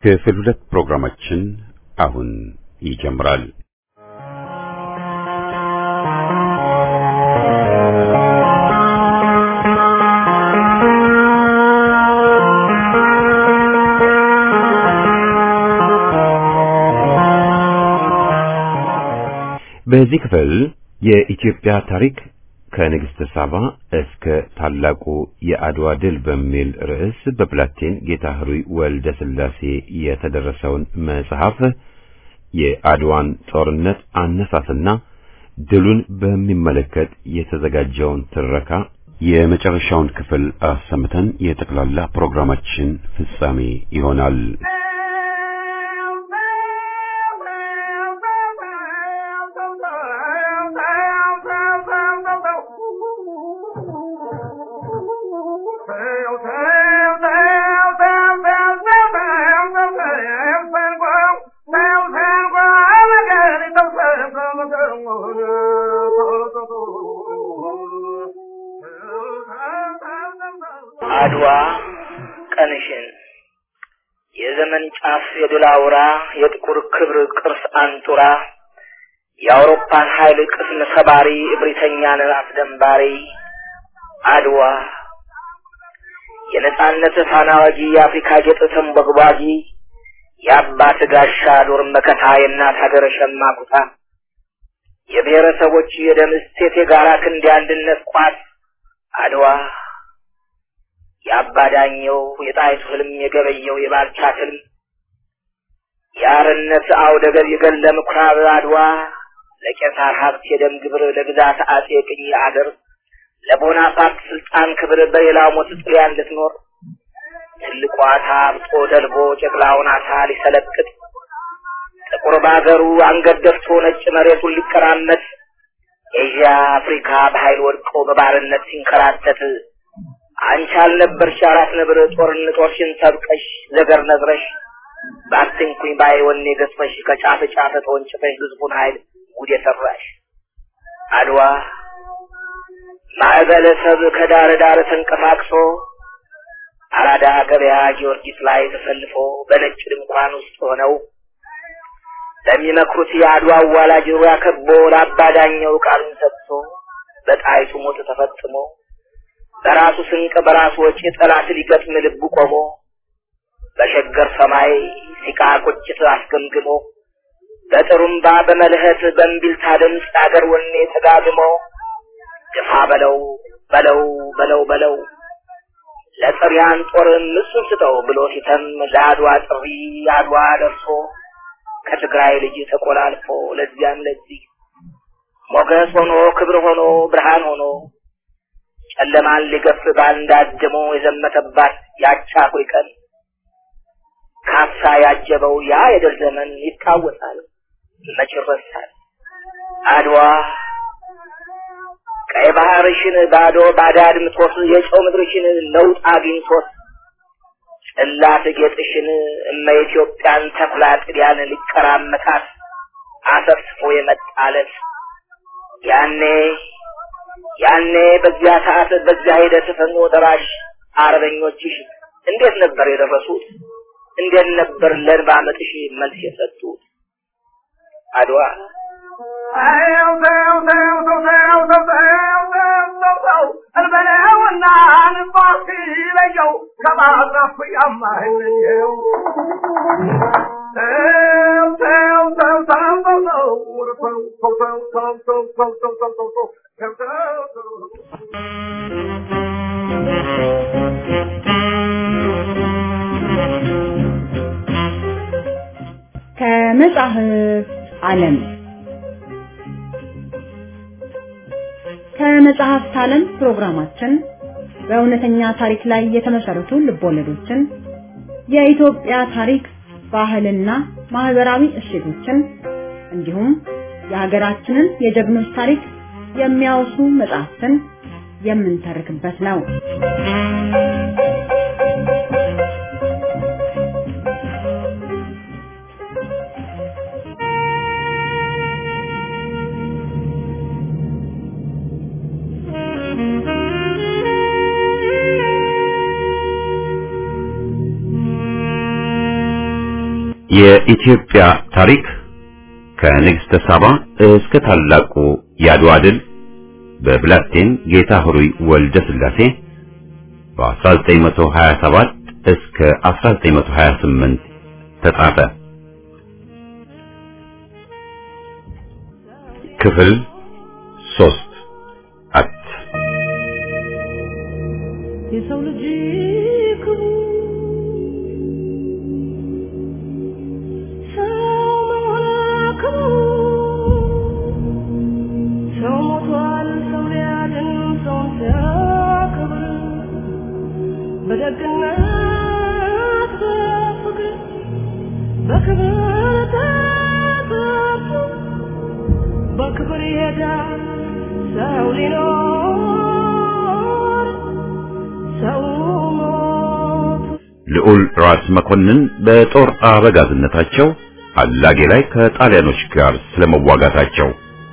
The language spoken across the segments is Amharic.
ክፍል ሁለት ፕሮግራማችን አሁን ይጀምራል። በዚህ ክፍል የኢትዮጵያ ታሪክ ከንግሥተ ሳባ እስከ ታላቁ የአድዋ ድል በሚል ርዕስ በፕላቴን ጌታ ህሩይ ወልደ ሥላሴ የተደረሰውን መጽሐፍ የአድዋን ጦርነት አነሳስና ድሉን በሚመለከት የተዘጋጀውን ትረካ የመጨረሻውን ክፍል አሰምተን የጠቅላላ ፕሮግራማችን ፍጻሜ ይሆናል። አድዋ ቀንሽን የዘመን ጫፍ የድል አውራ የጥቁር ክብር ቅርስ አንጡራ የአውሮፓን ኃይል ቅስም ሰባሪ እብሪተኛን አስደንባሪ አድዋ የነጻነት ፋና ወጊ የአፍሪካ ጌጥ ተንቦግቧጊ የአባት ጋሻ ዱር መከታ የእናት ሀገር ሸማቁታ የብሔረሰቦች የደም እሴት የጋራ ክንድ የአንድነት ቋት አድዋ የአባዳኘው የጣይቱ ህልም የገበየው የባልቻ ህልም የአርነት አውደ ገብ የገለ ምኩራብ አድዋ ለቄሳር ሀብት የደም ግብር ለግዛት አጼ ቅኝ አገር ለቦናፓርት ስልጣን ክብር በሌላው ሞት ጥሪያ እንድትኖር ትልቋ ታብጦ ደልቦ ጨቅላውን አሳ ሊሰለቅጥ ጥቁር ባገሩ አንገት ደፍቶ ነጭ መሬቱን ሊቀራመት ኤዥያ አፍሪካ በኃይል ወድቆ በባርነት ሲንከራተት አንቺ አልነበርሽ አራት ነብር ጦርን ጦርሽን ሰብቀሽ ዘገር ነዝረሽ ባትንኩኝ ባይ ወኔ ገዝፈሽ ከጫፍ ጫፍ ተወንጭፈሽ ህዝቡን ኃይል ጉድ የሰራሽ አድዋ ማዕበለ ሰብ ከዳር ዳር ተንቀሳቅሶ አራዳ ገበያ ጊዮርጊስ ላይ ተሰልፎ በነጭ ድንኳን ውስጥ ሆነው ለሚመክሩት የአድዋ አዋላጅ ዙሪያ ከቦ ለአባዳኘው ቃሉን ሰጥቶ በጣይቱ ሞት ተፈጽሞ በራሱ ስንቅ በራሱ ወጪ ጠላት ሊገጥም ልቡ ቆሞ በሸገር ሰማይ ሲቃ ቁጭት አስገምግሞ በጥሩምባ በመልህት በእምቢልታ ድምፅ አገር ወኔ ተጋግሞ ግፋ በለው በለው በለው በለው ለጥሪያን ጦር ምሱን ስጠው ብሎ ሲተም ለአድዋ ጥሪ አድዋ ደርሶ ከትግራይ ልጅ ተቆላልፎ ለዚያም ለዚህ ሞገስ ሆኖ ክብር ሆኖ ብርሃን ሆኖ ጨለማን ሊገፍ ባንድ አድሞ የዘመተባት ያቻ አኩሪ ቀን ካሳ ያጀበው ያ የድል ዘመን ይታወሳል፣ መች ይረሳል? አድዋ ቀይ ባህርሽን ባዶ ባዳ አድምቶት የጨው ምድርሽን ነውጥ አግኝቶት ጽላት ጌጥሽን እመ ኢትዮጵያን ተኩላ ጥዲያን ሊቀራመታት አሰፍስፎ የመጣለት ያኔ ያኔ በዚያ ሰዓት በዚያ ሂደት ፈኖ ደራሽ አርበኞችሽ እንዴት ነበር የደረሱት? እንዴት ነበር ለእንባ ምጥሽ መልስ የሰጡት? አድዋ እርበለውና ንባሲ ለየው ከባዛፉ ያማህልየው ከመጽሐፍ ዓለም ከመጽሐፍት ዓለም ፕሮግራማችን በእውነተኛ ታሪክ ላይ የተመሰረቱ ልቦለዶችን፣ የኢትዮጵያ ታሪክ፣ ባህልና ማህበራዊ እሴቶችን እንዲሁም የሀገራችንን የጀግኖች ታሪክ የሚያወሱ መጽሐፍትን የምንተርክበት ነው። የኢትዮጵያ ታሪክ ከንግሥተ ሳባ እስከ ታላቁ የአድዋ ድል በብላቴን ጌታ ሆሩይ ወልደ ሥላሴ በ1927 እስከ 1928 ተጻፈ። ክፍል ሶስት አት የሰው ልጅ ክቡር ሰው መሆን ክቡር ሰው ሞቷል ሰው ሊያድን ሰውን ሲያከብር በደግነት በፍቅር በክብር ተጠርቶ በክብር ይሄዳል ሰው ሊኖር ሰው ሞቱ ልዑል ራስ መኮንን በጦር አበጋዝነታቸው አላጌ ላይ ከጣሊያኖች ጋር ስለመዋጋታቸው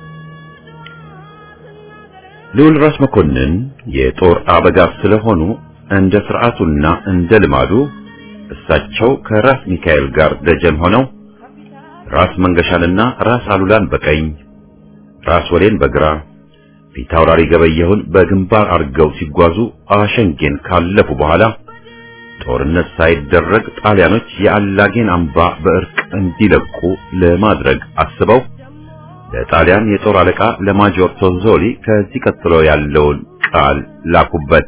ልዑል ራስ መኮንን የጦር አበጋዝ ስለሆኑ እንደ ስርዓቱና እንደ ልማዱ እሳቸው ከራስ ሚካኤል ጋር ደጀን ሆነው ራስ መንገሻንና ራስ አሉላን በቀኝ ራስ ወሌን በግራ ፊት አውራሪ ገበየሁን በግንባር አድርገው ሲጓዙ አሸንጌን ካለፉ በኋላ ጦርነት ሳይደረግ ጣሊያኖች የአላጌን አምባ በእርቅ እንዲለቁ ለማድረግ አስበው ለጣሊያን የጦር አለቃ ለማጆር ቶዞሊ ከዚህ ቀጥሎ ያለውን ቃል ላኩበት።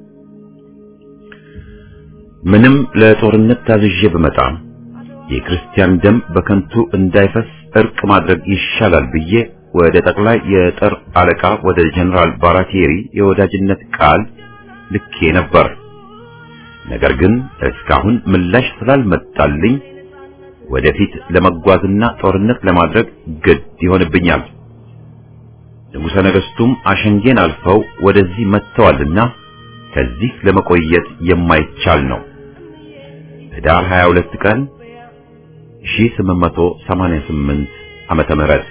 ምንም ለጦርነት ታዝዤ ብመጣ የክርስቲያን ደም በከንቱ እንዳይፈስ እርቅ ማድረግ ይሻላል ብዬ ወደ ጠቅላይ የጦር አለቃ ወደ ጀነራል ባራቴሪ የወዳጅነት ቃል ልኬ ነበር። ነገር ግን እስካሁን ምላሽ ስላልመጣልኝ ወደፊት ለመጓዝና ጦርነት ለማድረግ ግድ ይሆንብኛል። ንጉሠ ነገሥቱም አሸንጌን አልፈው ወደዚህ መጥተዋልና ከዚህ ለመቆየት የማይቻል ነው። ህዳር 22 ቀን 1888 ዓመተ ምህረት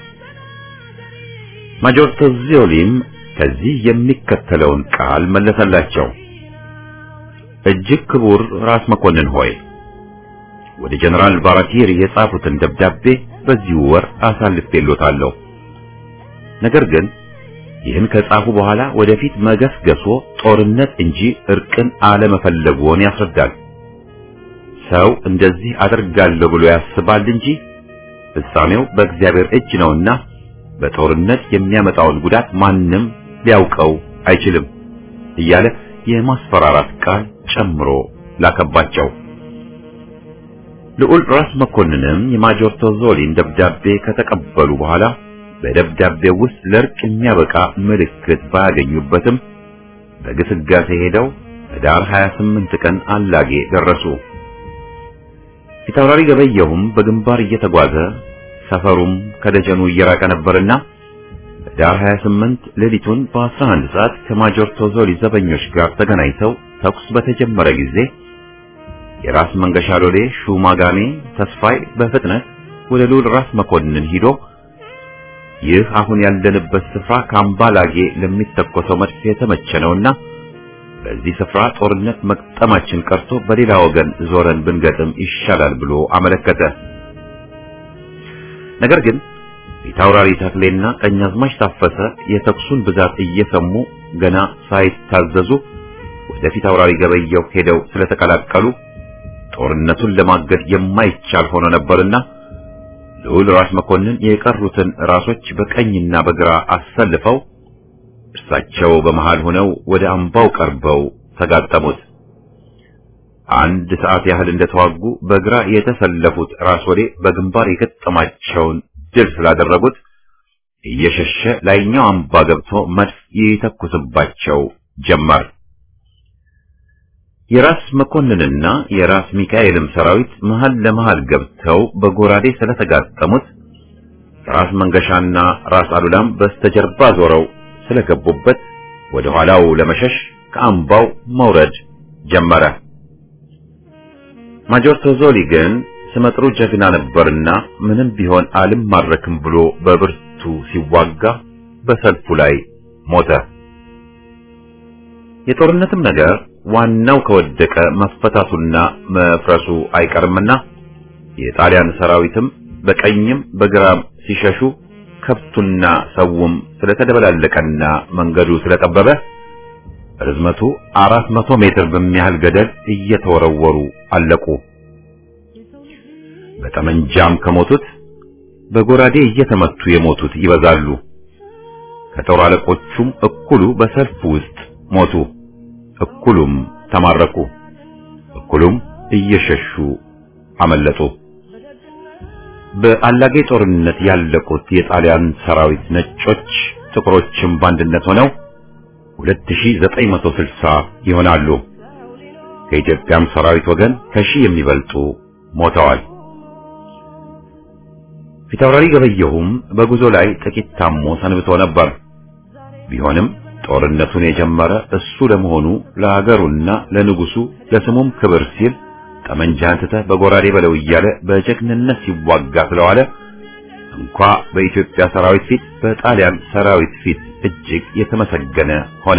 ማጆር ቶዚዮሊም ከዚህ የሚከተለውን ቃል መለሰላቸው። እጅግ ክቡር ራስ መኮንን ሆይ ወደ ጀነራል ባራቲሪ የጻፉትን ደብዳቤ በዚሁ ወር አሳልፌሎታለሁ። ነገር ግን ይህን ከጻፉ በኋላ ወደፊት መገስገሶ ጦርነት እንጂ እርቅን አለመፈለግዎን ያስረዳል። ሰው እንደዚህ አደርጋለሁ ብሎ ያስባል እንጂ ፍጻሜው በእግዚአብሔር እጅ ነውና በጦርነት የሚያመጣውን ጉዳት ማንም ሊያውቀው አይችልም እያለ የማስፈራራት ቃል ጨምሮ ላከባቸው። ልዑል ራስ መኮንንም የማጆር ቶዞሊን ደብዳቤ ከተቀበሉ በኋላ በደብዳቤው ውስጥ ለእርቅ የሚያበቃ ምልክት ባያገኙበትም በግስጋሴ ሄደው ህዳር 28 ቀን አላጌ ደረሱ። ፊታውራሪ ገበየሁም በግንባር እየተጓዘ ሰፈሩም ከደጀኑ እየራቀ ነበርና ህዳር 28 ሌሊቱን በ11 ሰዓት ከማጆር ቶዞሊ ዘበኞች ጋር ተገናኝተው ተኩስ በተጀመረ ጊዜ የራስ መንገሻ ሎሌ ሹማጋሜ ተስፋይ በፍጥነት ወደ ልዑል ራስ መኮንን ሂዶ ይህ አሁን ያለንበት ስፍራ ከአምባላጌ ለሚተኮሰው መድፍ የተመቸ ነውና በዚህ ስፍራ ጦርነት መቅጠማችን ቀርቶ በሌላ ወገን ዞረን ብንገጥም ይሻላል ብሎ አመለከተ። ነገር ግን ፊታውራሪ ተክሌና ቀኛዝማች ታፈሰ የተኩሱን ብዛት እየሰሙ ገና ሳይታዘዙ ወደ ፊታውራሪ ገበየሁ ሄደው ስለተቀላቀሉ ጦርነቱን ለማገድ የማይቻል ሆኖ ነበርና ልዑል ራስ መኮንን የቀሩትን ራሶች በቀኝና በግራ አሰልፈው እርሳቸው በመሃል ሆነው ወደ አምባው ቀርበው ተጋጠሙት። አንድ ሰዓት ያህል እንደተዋጉ በግራ የተሰለፉት ራስ ወዴ በግንባር የገጠማቸውን ድል ስላደረጉት እየሸሸ ላይኛው አምባ ገብቶ መድፍ ይተኩስባቸው ጀመር። የራስ መኮንንና የራስ ሚካኤልም ሰራዊት መሃል ለመሃል ገብተው በጎራዴ ስለተጋጠሙት ራስ መንገሻና ራስ አሉላም በስተጀርባ ዞረው ስለገቡበት ወደ ኋላው ለመሸሽ ከአምባው መውረድ ጀመረ። ማጆር ቶዞሊ ግን ስመጥሩ ጀግና ነበርና ምንም ቢሆን አልማረክም ብሎ በብርቱ ሲዋጋ በሰልፉ ላይ ሞተ። የጦርነትም ነገር ዋናው ከወደቀ መፈታቱና መፍረሱ አይቀርምና የጣሊያን ሰራዊትም በቀኝም በግራም ሲሸሹ ከብቱና ሰውም ስለተደበላለቀና መንገዱ ስለጠበበ ርዝመቱ አራት መቶ ሜትር በሚያህል ገደል እየተወረወሩ አለቁ። በጠመንጃም ከሞቱት በጎራዴ እየተመቱ የሞቱት ይበዛሉ። ከጦር አለቆቹም እኩሉ በሰልፍ ውስጥ ሞቱ፣ እኩሉም ተማረኩ፣ እኩሉም እየሸሹ አመለጡ። በአላጌ ጦርነት ያለቁት የጣሊያን ሰራዊት ነጮች፣ ጥቁሮችም በአንድነት ሆነው 2960 ይሆናሉ። ከኢትዮጵያም ሰራዊት ወገን ከሺህ የሚበልጡ ሞተዋል። ፊታውራሪ ገበየሁም በጉዞ ላይ ጥቂት ታሞ ሰንብቶ ነበር። ቢሆንም ጦርነቱን የጀመረ እሱ ለመሆኑ ለሀገሩና ለንጉሱ ለስሙም ክብር ሲል ጠመንጃህን ትተህ በጎራዴ በለው እያለ በጀግንነት ሲዋጋ ስለዋለ እንኳ በኢትዮጵያ ሰራዊት ፊት በጣሊያን ሰራዊት ፊት እጅግ የተመሰገነ ሆነ።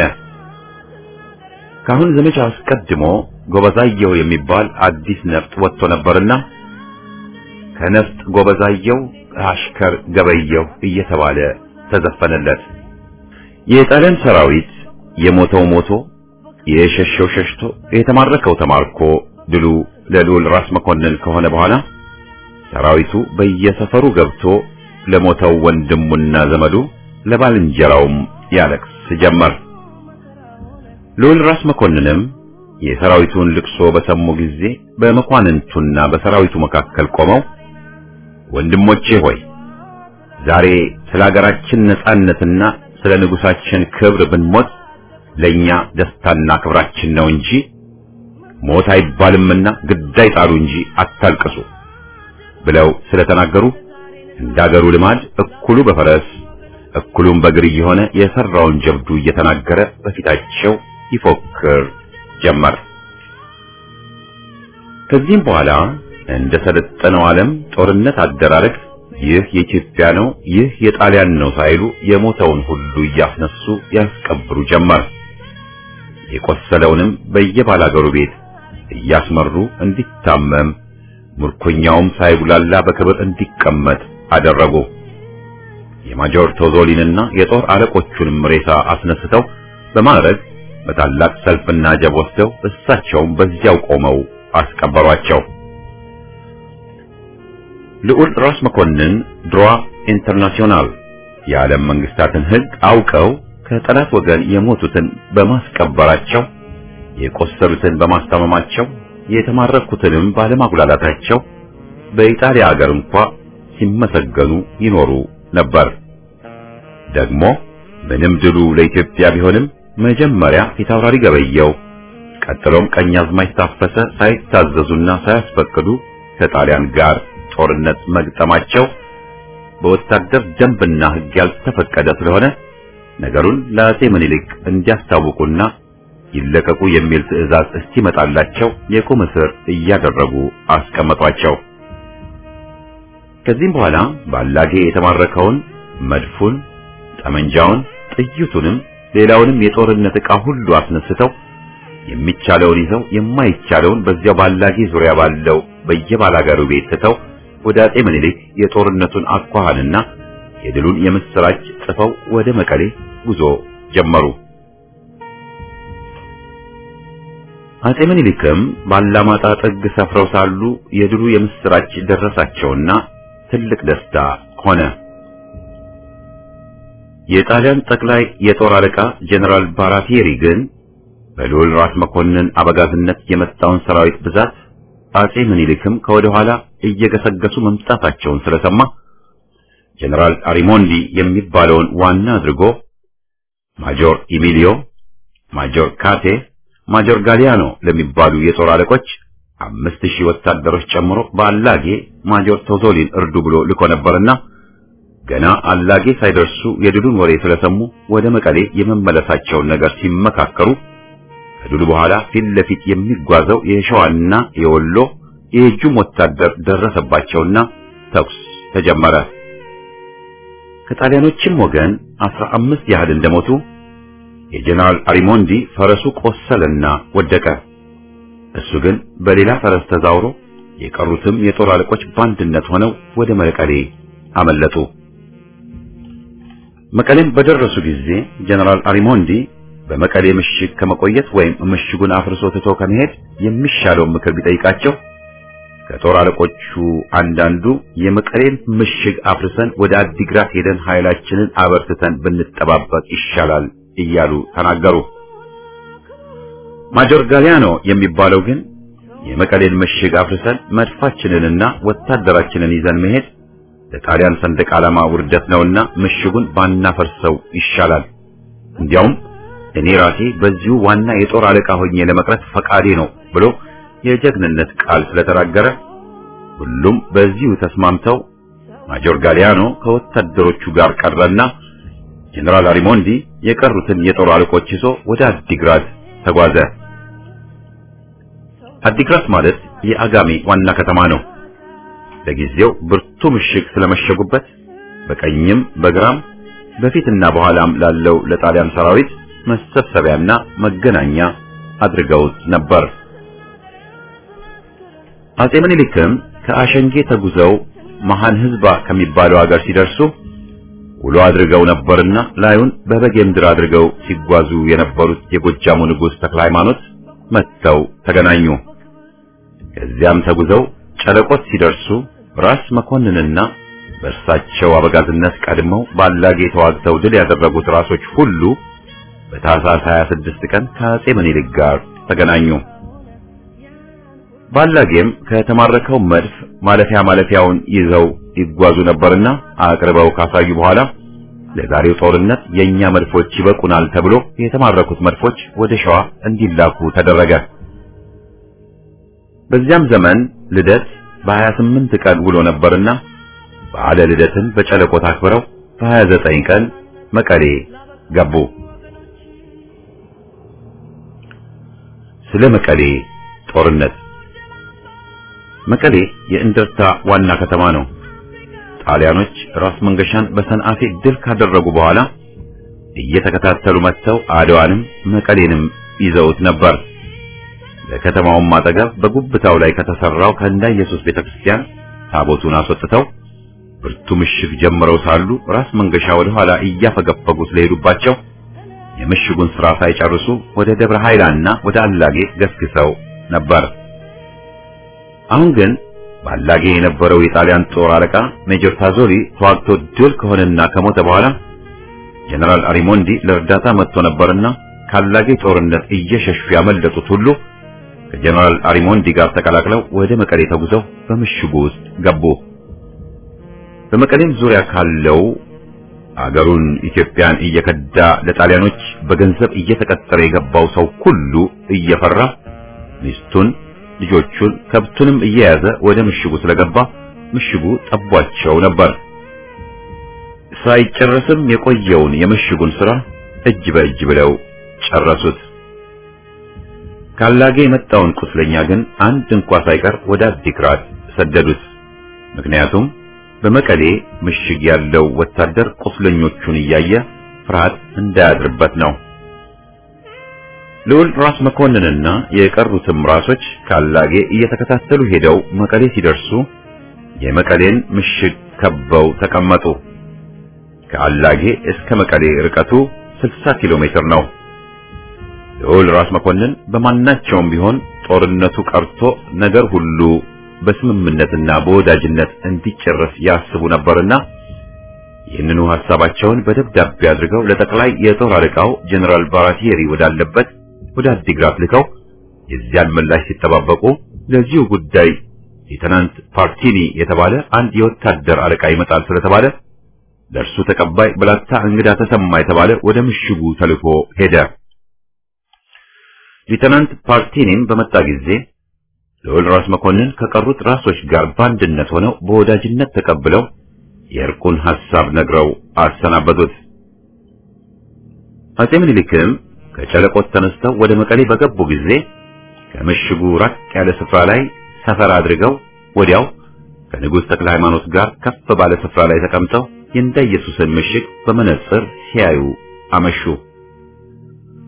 ካሁን ዘመቻ አስቀድሞ ጎበዛየሁ የሚባል አዲስ ነፍጥ ወጥቶ ነበርና ከነፍጥ ጎበዛየሁ አሽከር ገበየሁ እየተባለ ተዘፈነለት። የጣሊያን ሰራዊት የሞተው ሞቶ የሸሸው ሸሽቶ የተማረከው ተማርኮ ድሉ ለልዑል ራስ መኮንን ከሆነ በኋላ ሰራዊቱ በየሰፈሩ ገብቶ ለሞተው ወንድሙና ዘመዱ ለባልንጀራውም ያለቅስ ጀመር። ልዑል ራስ መኮንንም የሰራዊቱን ልቅሶ በሰሙ ጊዜ በመኳንንቱና በሰራዊቱ መካከል ቆመው ወንድሞቼ ሆይ ዛሬ ስለ ሀገራችን ነጻነትና ስለ ንጉሳችን ክብር ብንሞት ለኛ ደስታና ክብራችን ነው እንጂ ሞት አይባልምና ግዳይ ጣሉ እንጂ አታልቅሱ ብለው ስለተናገሩ እንዳገሩ ልማድ እኩሉ በፈረስ እኩሉም በእግር እየሆነ የሰራውን ጀብዱ እየተናገረ በፊታቸው ይፎክር ጀመር። ከዚህም በኋላ እንደ ሰለጠነው ዓለም ጦርነት አደራረግ ይህ የኢትዮጵያ ነው፣ ይህ የጣሊያን ነው ሳይሉ የሞተውን ሁሉ እያስነሱ ያስቀብሩ ጀመር። የቆሰለውንም በየባላገሩ ቤት እያስመሩ እንዲታመም ምርኮኛውም ሳይጉላላ በክብር እንዲቀመጥ አደረጉ። የማጆር ቶዞሊንና የጦር አለቆቹንም ሬሳ አስነስተው በማድረግ በታላቅ ሰልፍና ጀብ ወስደው እሳቸውም በዚያው ቆመው አስቀበሯቸው። ልዑል ራስ መኮንን ድሯ ኢንተርናሽናል የዓለም መንግስታትን ሕግ አውቀው ከጠላት ወገን የሞቱትን በማስቀበራቸው የቆሰሉትን በማስታመማቸው የተማረኩትንም ባለማጉላላታቸው በኢጣሊያ ሀገር እንኳ ሲመሰገኑ ይኖሩ ነበር። ደግሞ ምንም ድሉ ለኢትዮጵያ ቢሆንም መጀመሪያ ፊታውራሪ ገበየው ቀጥሎም ቀኛዝማች ታፈሰ ሳይታዘዙና ሳያስፈቅዱ ከጣሊያን ጋር ጦርነት መግጠማቸው በወታደር ደንብና ሕግ ያልተፈቀደ ስለሆነ ነገሩን ለአጼ ምኒልክ እንዲያስታውቁና ይለቀቁ የሚል ትዕዛዝ እስኪመጣላቸው የቁም እስር እያደረጉ አስቀመጧቸው። ከዚህም በኋላ ባላጌ የተማረከውን መድፉን፣ ጠመንጃውን፣ ጥይቱንም ሌላውንም የጦርነት ዕቃ ሁሉ አስነስተው የሚቻለውን ይዘው የማይቻለውን በዚያው ባላጌ ዙሪያ ባለው በየባላጋሩ ቤት ትተው ወደ አጼ ምኒልክ የጦርነቱን አኳኋንና የድሉን የምስራች ጽፈው ወደ መቀሌ ጉዞ ጀመሩ። አጼ ምኒልክም ባላማጣ ጥግ ሰፍረው ሳሉ የድሉ የምስራች ደረሳቸውና ትልቅ ደስታ ሆነ። የጣሊያን ጠቅላይ የጦር አለቃ ጀነራል ባራቴሪ ግን በልዑል ራስ መኮንን አበጋዝነት የመጣውን ሰራዊት ብዛት አጼ ምኒልክም ከወደ ኋላ እየገሰገሱ መምጣታቸውን ስለሰማ ጀነራል አሪሞንዲ የሚባለውን ዋና አድርጎ ማጆር ኢሚሊዮ፣ ማጆር ካቴ፣ ማጆር ጋሊያኖ ለሚባሉ የጦር አለቆች አምስት ሺህ ወታደሮች ጨምሮ በአላጌ ማጆር ቶዞሊን እርዱ ብሎ ልኮ ነበርና ገና አላጌ ሳይደርሱ የድሉን ወሬ ስለሰሙ ወደ መቀሌ የመመለሳቸውን ነገር ሲመካከሩ ከድሉ በኋላ ፊት ለፊት የሚጓዘው የሸዋና የወሎ የእጁም ወታደር ደረሰባቸውና ተኩስ ተጀመረ። ከጣሊያኖችም ወገን አስራ አምስት ያህል እንደሞቱ የጀነራል አሪሞንዲ ፈረሱ ቆሰለና ወደቀ። እሱ ግን በሌላ ፈረስ ተዛውሮ የቀሩትም የጦር አለቆች በአንድነት ሆነው ወደ መቀሌ አመለጡ። መቀሌም በደረሱ ጊዜ ጀነራል አሪሞንዲ በመቀሌ ምሽግ ከመቆየት ወይም ምሽጉን አፍርሶ ትቶ ከመሄድ የሚሻለውን ምክር ቢጠይቃቸው ከጦር አለቆቹ አንዳንዱ የመቀሌን ምሽግ አፍርሰን ወደ አዲግራት ሄደን ኃይላችንን አበርትተን ብንጠባበቅ ይሻላል እያሉ ተናገሩ። ማጆር ጋሊያኖ የሚባለው ግን የመቀሌን ምሽግ አፍርሰን መድፋችንንና ወታደራችንን ይዘን መሄድ ለጣሊያን ሰንደቅ ዓላማ ውርደት ነውና ምሽጉን ባናፈርሰው ይሻላል። እንዲያውም እኔ ራሴ በዚሁ ዋና የጦር አለቃ ሆኜ ለመቅረት ፈቃዴ ነው ብሎ የጀግንነት ቃል ስለተናገረ ሁሉም በዚሁ ተስማምተው ማጆር ጋሊያኖ ከወታደሮቹ ጋር ቀረና ጀነራል አሪሞንዲ የቀሩትን የጦር አለቆች ይዞ ወደ አዲግራት ተጓዘ። አዲግራት ማለት የአጋሜ ዋና ከተማ ነው። ለጊዜው ብርቱ ምሽግ ስለመሸጉበት በቀኝም በግራም በፊትና በኋላም ላለው ለጣሊያን ሰራዊት መሰብሰቢያና መገናኛ አድርገውት ነበር። አጼ ምኒልክም ከአሸንጌ ተጉዘው መሃን ህዝባ ከሚባለው ሀገር ሲደርሱ ውሎ አድርገው ነበርና ላዩን በበጌ ምድር አድርገው ሲጓዙ የነበሩት የጎጃሙ ንጉሥ ተክለ ሃይማኖት መጥተው ተገናኙ። ከዚያም ተጉዘው ጨለቆት ሲደርሱ ራስ መኮንንና በእርሳቸው አበጋዝነት ቀድመው ባላጌ ተዋግተው ድል ያደረጉት ራሶች ሁሉ በታህሳስ 26 ቀን ከአጼ ምኒልክ ጋር ተገናኙ። ባላጌም ከተማረከው መድፍ ማለፊያ ማለፊያውን ይዘው ይጓዙ ነበርና አቅርበው ካሳዩ በኋላ ለዛሬው ጦርነት የኛ መድፎች ይበቁናል ተብሎ የተማረኩት መድፎች ወደ ሸዋ እንዲላኩ ተደረገ። በዚያም ዘመን ልደት በ28 ቀን ውሎ ነበርና በዓለ ልደትን በጨለቆት አክብረው በ29 ቀን መቀሌ ገቡ። ስለ መቀሌ ጦርነት መቀሌ የእንደርታ ዋና ከተማ ነው። ጣሊያኖች ራስ መንገሻን በሰንአፌ ድል ካደረጉ በኋላ እየተከታተሉ መጥተው አድዋንም መቀሌንም ይዘውት ነበር። ለከተማውም አጠገብ በጉብታው ላይ ከተሰራው ከእንዳ ኢየሱስ ቤተክርስቲያን ታቦቱን አስወጥተው ብርቱ ምሽግ ጀምረው ሳሉ ራስ መንገሻ ወደ ኋላ እያፈገፈጉ ስለሄዱባቸው የምሽጉን ስራ ሳይጨርሱ ወደ ደብረ ኃይላና ወደ አላጌ ገስግሰው ነበር። አሁን ግን ባላጌ የነበረው የጣሊያን ጦር አለቃ ሜጀር ታዞሪ ተዋግቶ ድል ከሆነና ከሞተ በኋላ ጀነራል አሪሞንዲ ለእርዳታ መጥቶ ነበርና ካላጌ ጦርነት እየሸሹ ያመለጡት ሁሉ ከጀነራል አሪሞንዲ ጋር ተቀላቅለው ወደ መቀሌ ተጉዘው በምሽጉ ውስጥ ገቡ። በመቀሌም ዙሪያ ካለው አገሩን ኢትዮጵያን እየከዳ ለጣሊያኖች በገንዘብ እየተቀጠረ የገባው ሰው ሁሉ እየፈራ ሚስቱን፣ ልጆቹን፣ ከብቱንም እየያዘ ወደ ምሽጉ ስለገባ ምሽጉ ጠቧቸው ነበር። ሳይጨረስም የቆየውን የምሽጉን ስራ እጅ በእጅ ብለው ጨረሱት። ካላጌ የመጣውን ቁስለኛ ግን አንድ እንኳ ሳይቀር ወደ አዲግራት ሰደዱት። ምክንያቱም በመቀሌ ምሽግ ያለው ወታደር ቁስለኞቹን እያየ ፍርሃት እንዳያድርበት ነው። ልዑል ራስ መኮንንና የቀሩትም ራሶች ካላጌ እየተከታተሉ ሄደው መቀሌ ሲደርሱ የመቀሌን ምሽግ ከበው ተቀመጡ። ከአላጌ እስከ መቀሌ ርቀቱ 60 ኪሎ ሜትር ነው። ልዑል ራስ መኮንን በማናቸውም ቢሆን ጦርነቱ ቀርቶ ነገር ሁሉ በስምምነትና በወዳጅነት እንዲጨረስ ያስቡ ነበርና ይህንኑ ሐሳባቸውን በደብዳቤ አድርገው ለጠቅላይ የጦር አለቃው ጀነራል ባራቲየሪ ወዳለበት ወደ አዲግራት ልከው የዚያን ምላሽ ሲጠባበቁ ለዚሁ ጉዳይ ሌተናንት ፓርቲኒ የተባለ አንድ የወታደር አለቃ ይመጣል ስለተባለ ለእርሱ ተቀባይ ብላታ እንግዳ ተሰማ የተባለ ወደ ምሽጉ ተልኮ ሄደ። ሌተናንት ፓርቲኒም በመጣ ጊዜ ልዑል ራስ መኮንን ከቀሩት ራሶች ጋር በአንድነት ሆነው በወዳጅነት ተቀብለው የእርቁን ሐሳብ ነግረው አሰናበቱት። አጼ ምኒልክም ከጨለቆት ተነስተው ወደ መቀሌ በገቡ ጊዜ ከምሽጉ ራቅ ያለ ስፍራ ላይ ሰፈር አድርገው ወዲያው ከንጉሥ ተክለ ሃይማኖት ጋር ከፍ ባለ ስፍራ ላይ ተቀምጠው የእንዳ ኢየሱስን ምሽግ በመነጽር ሲያዩ አመሹ።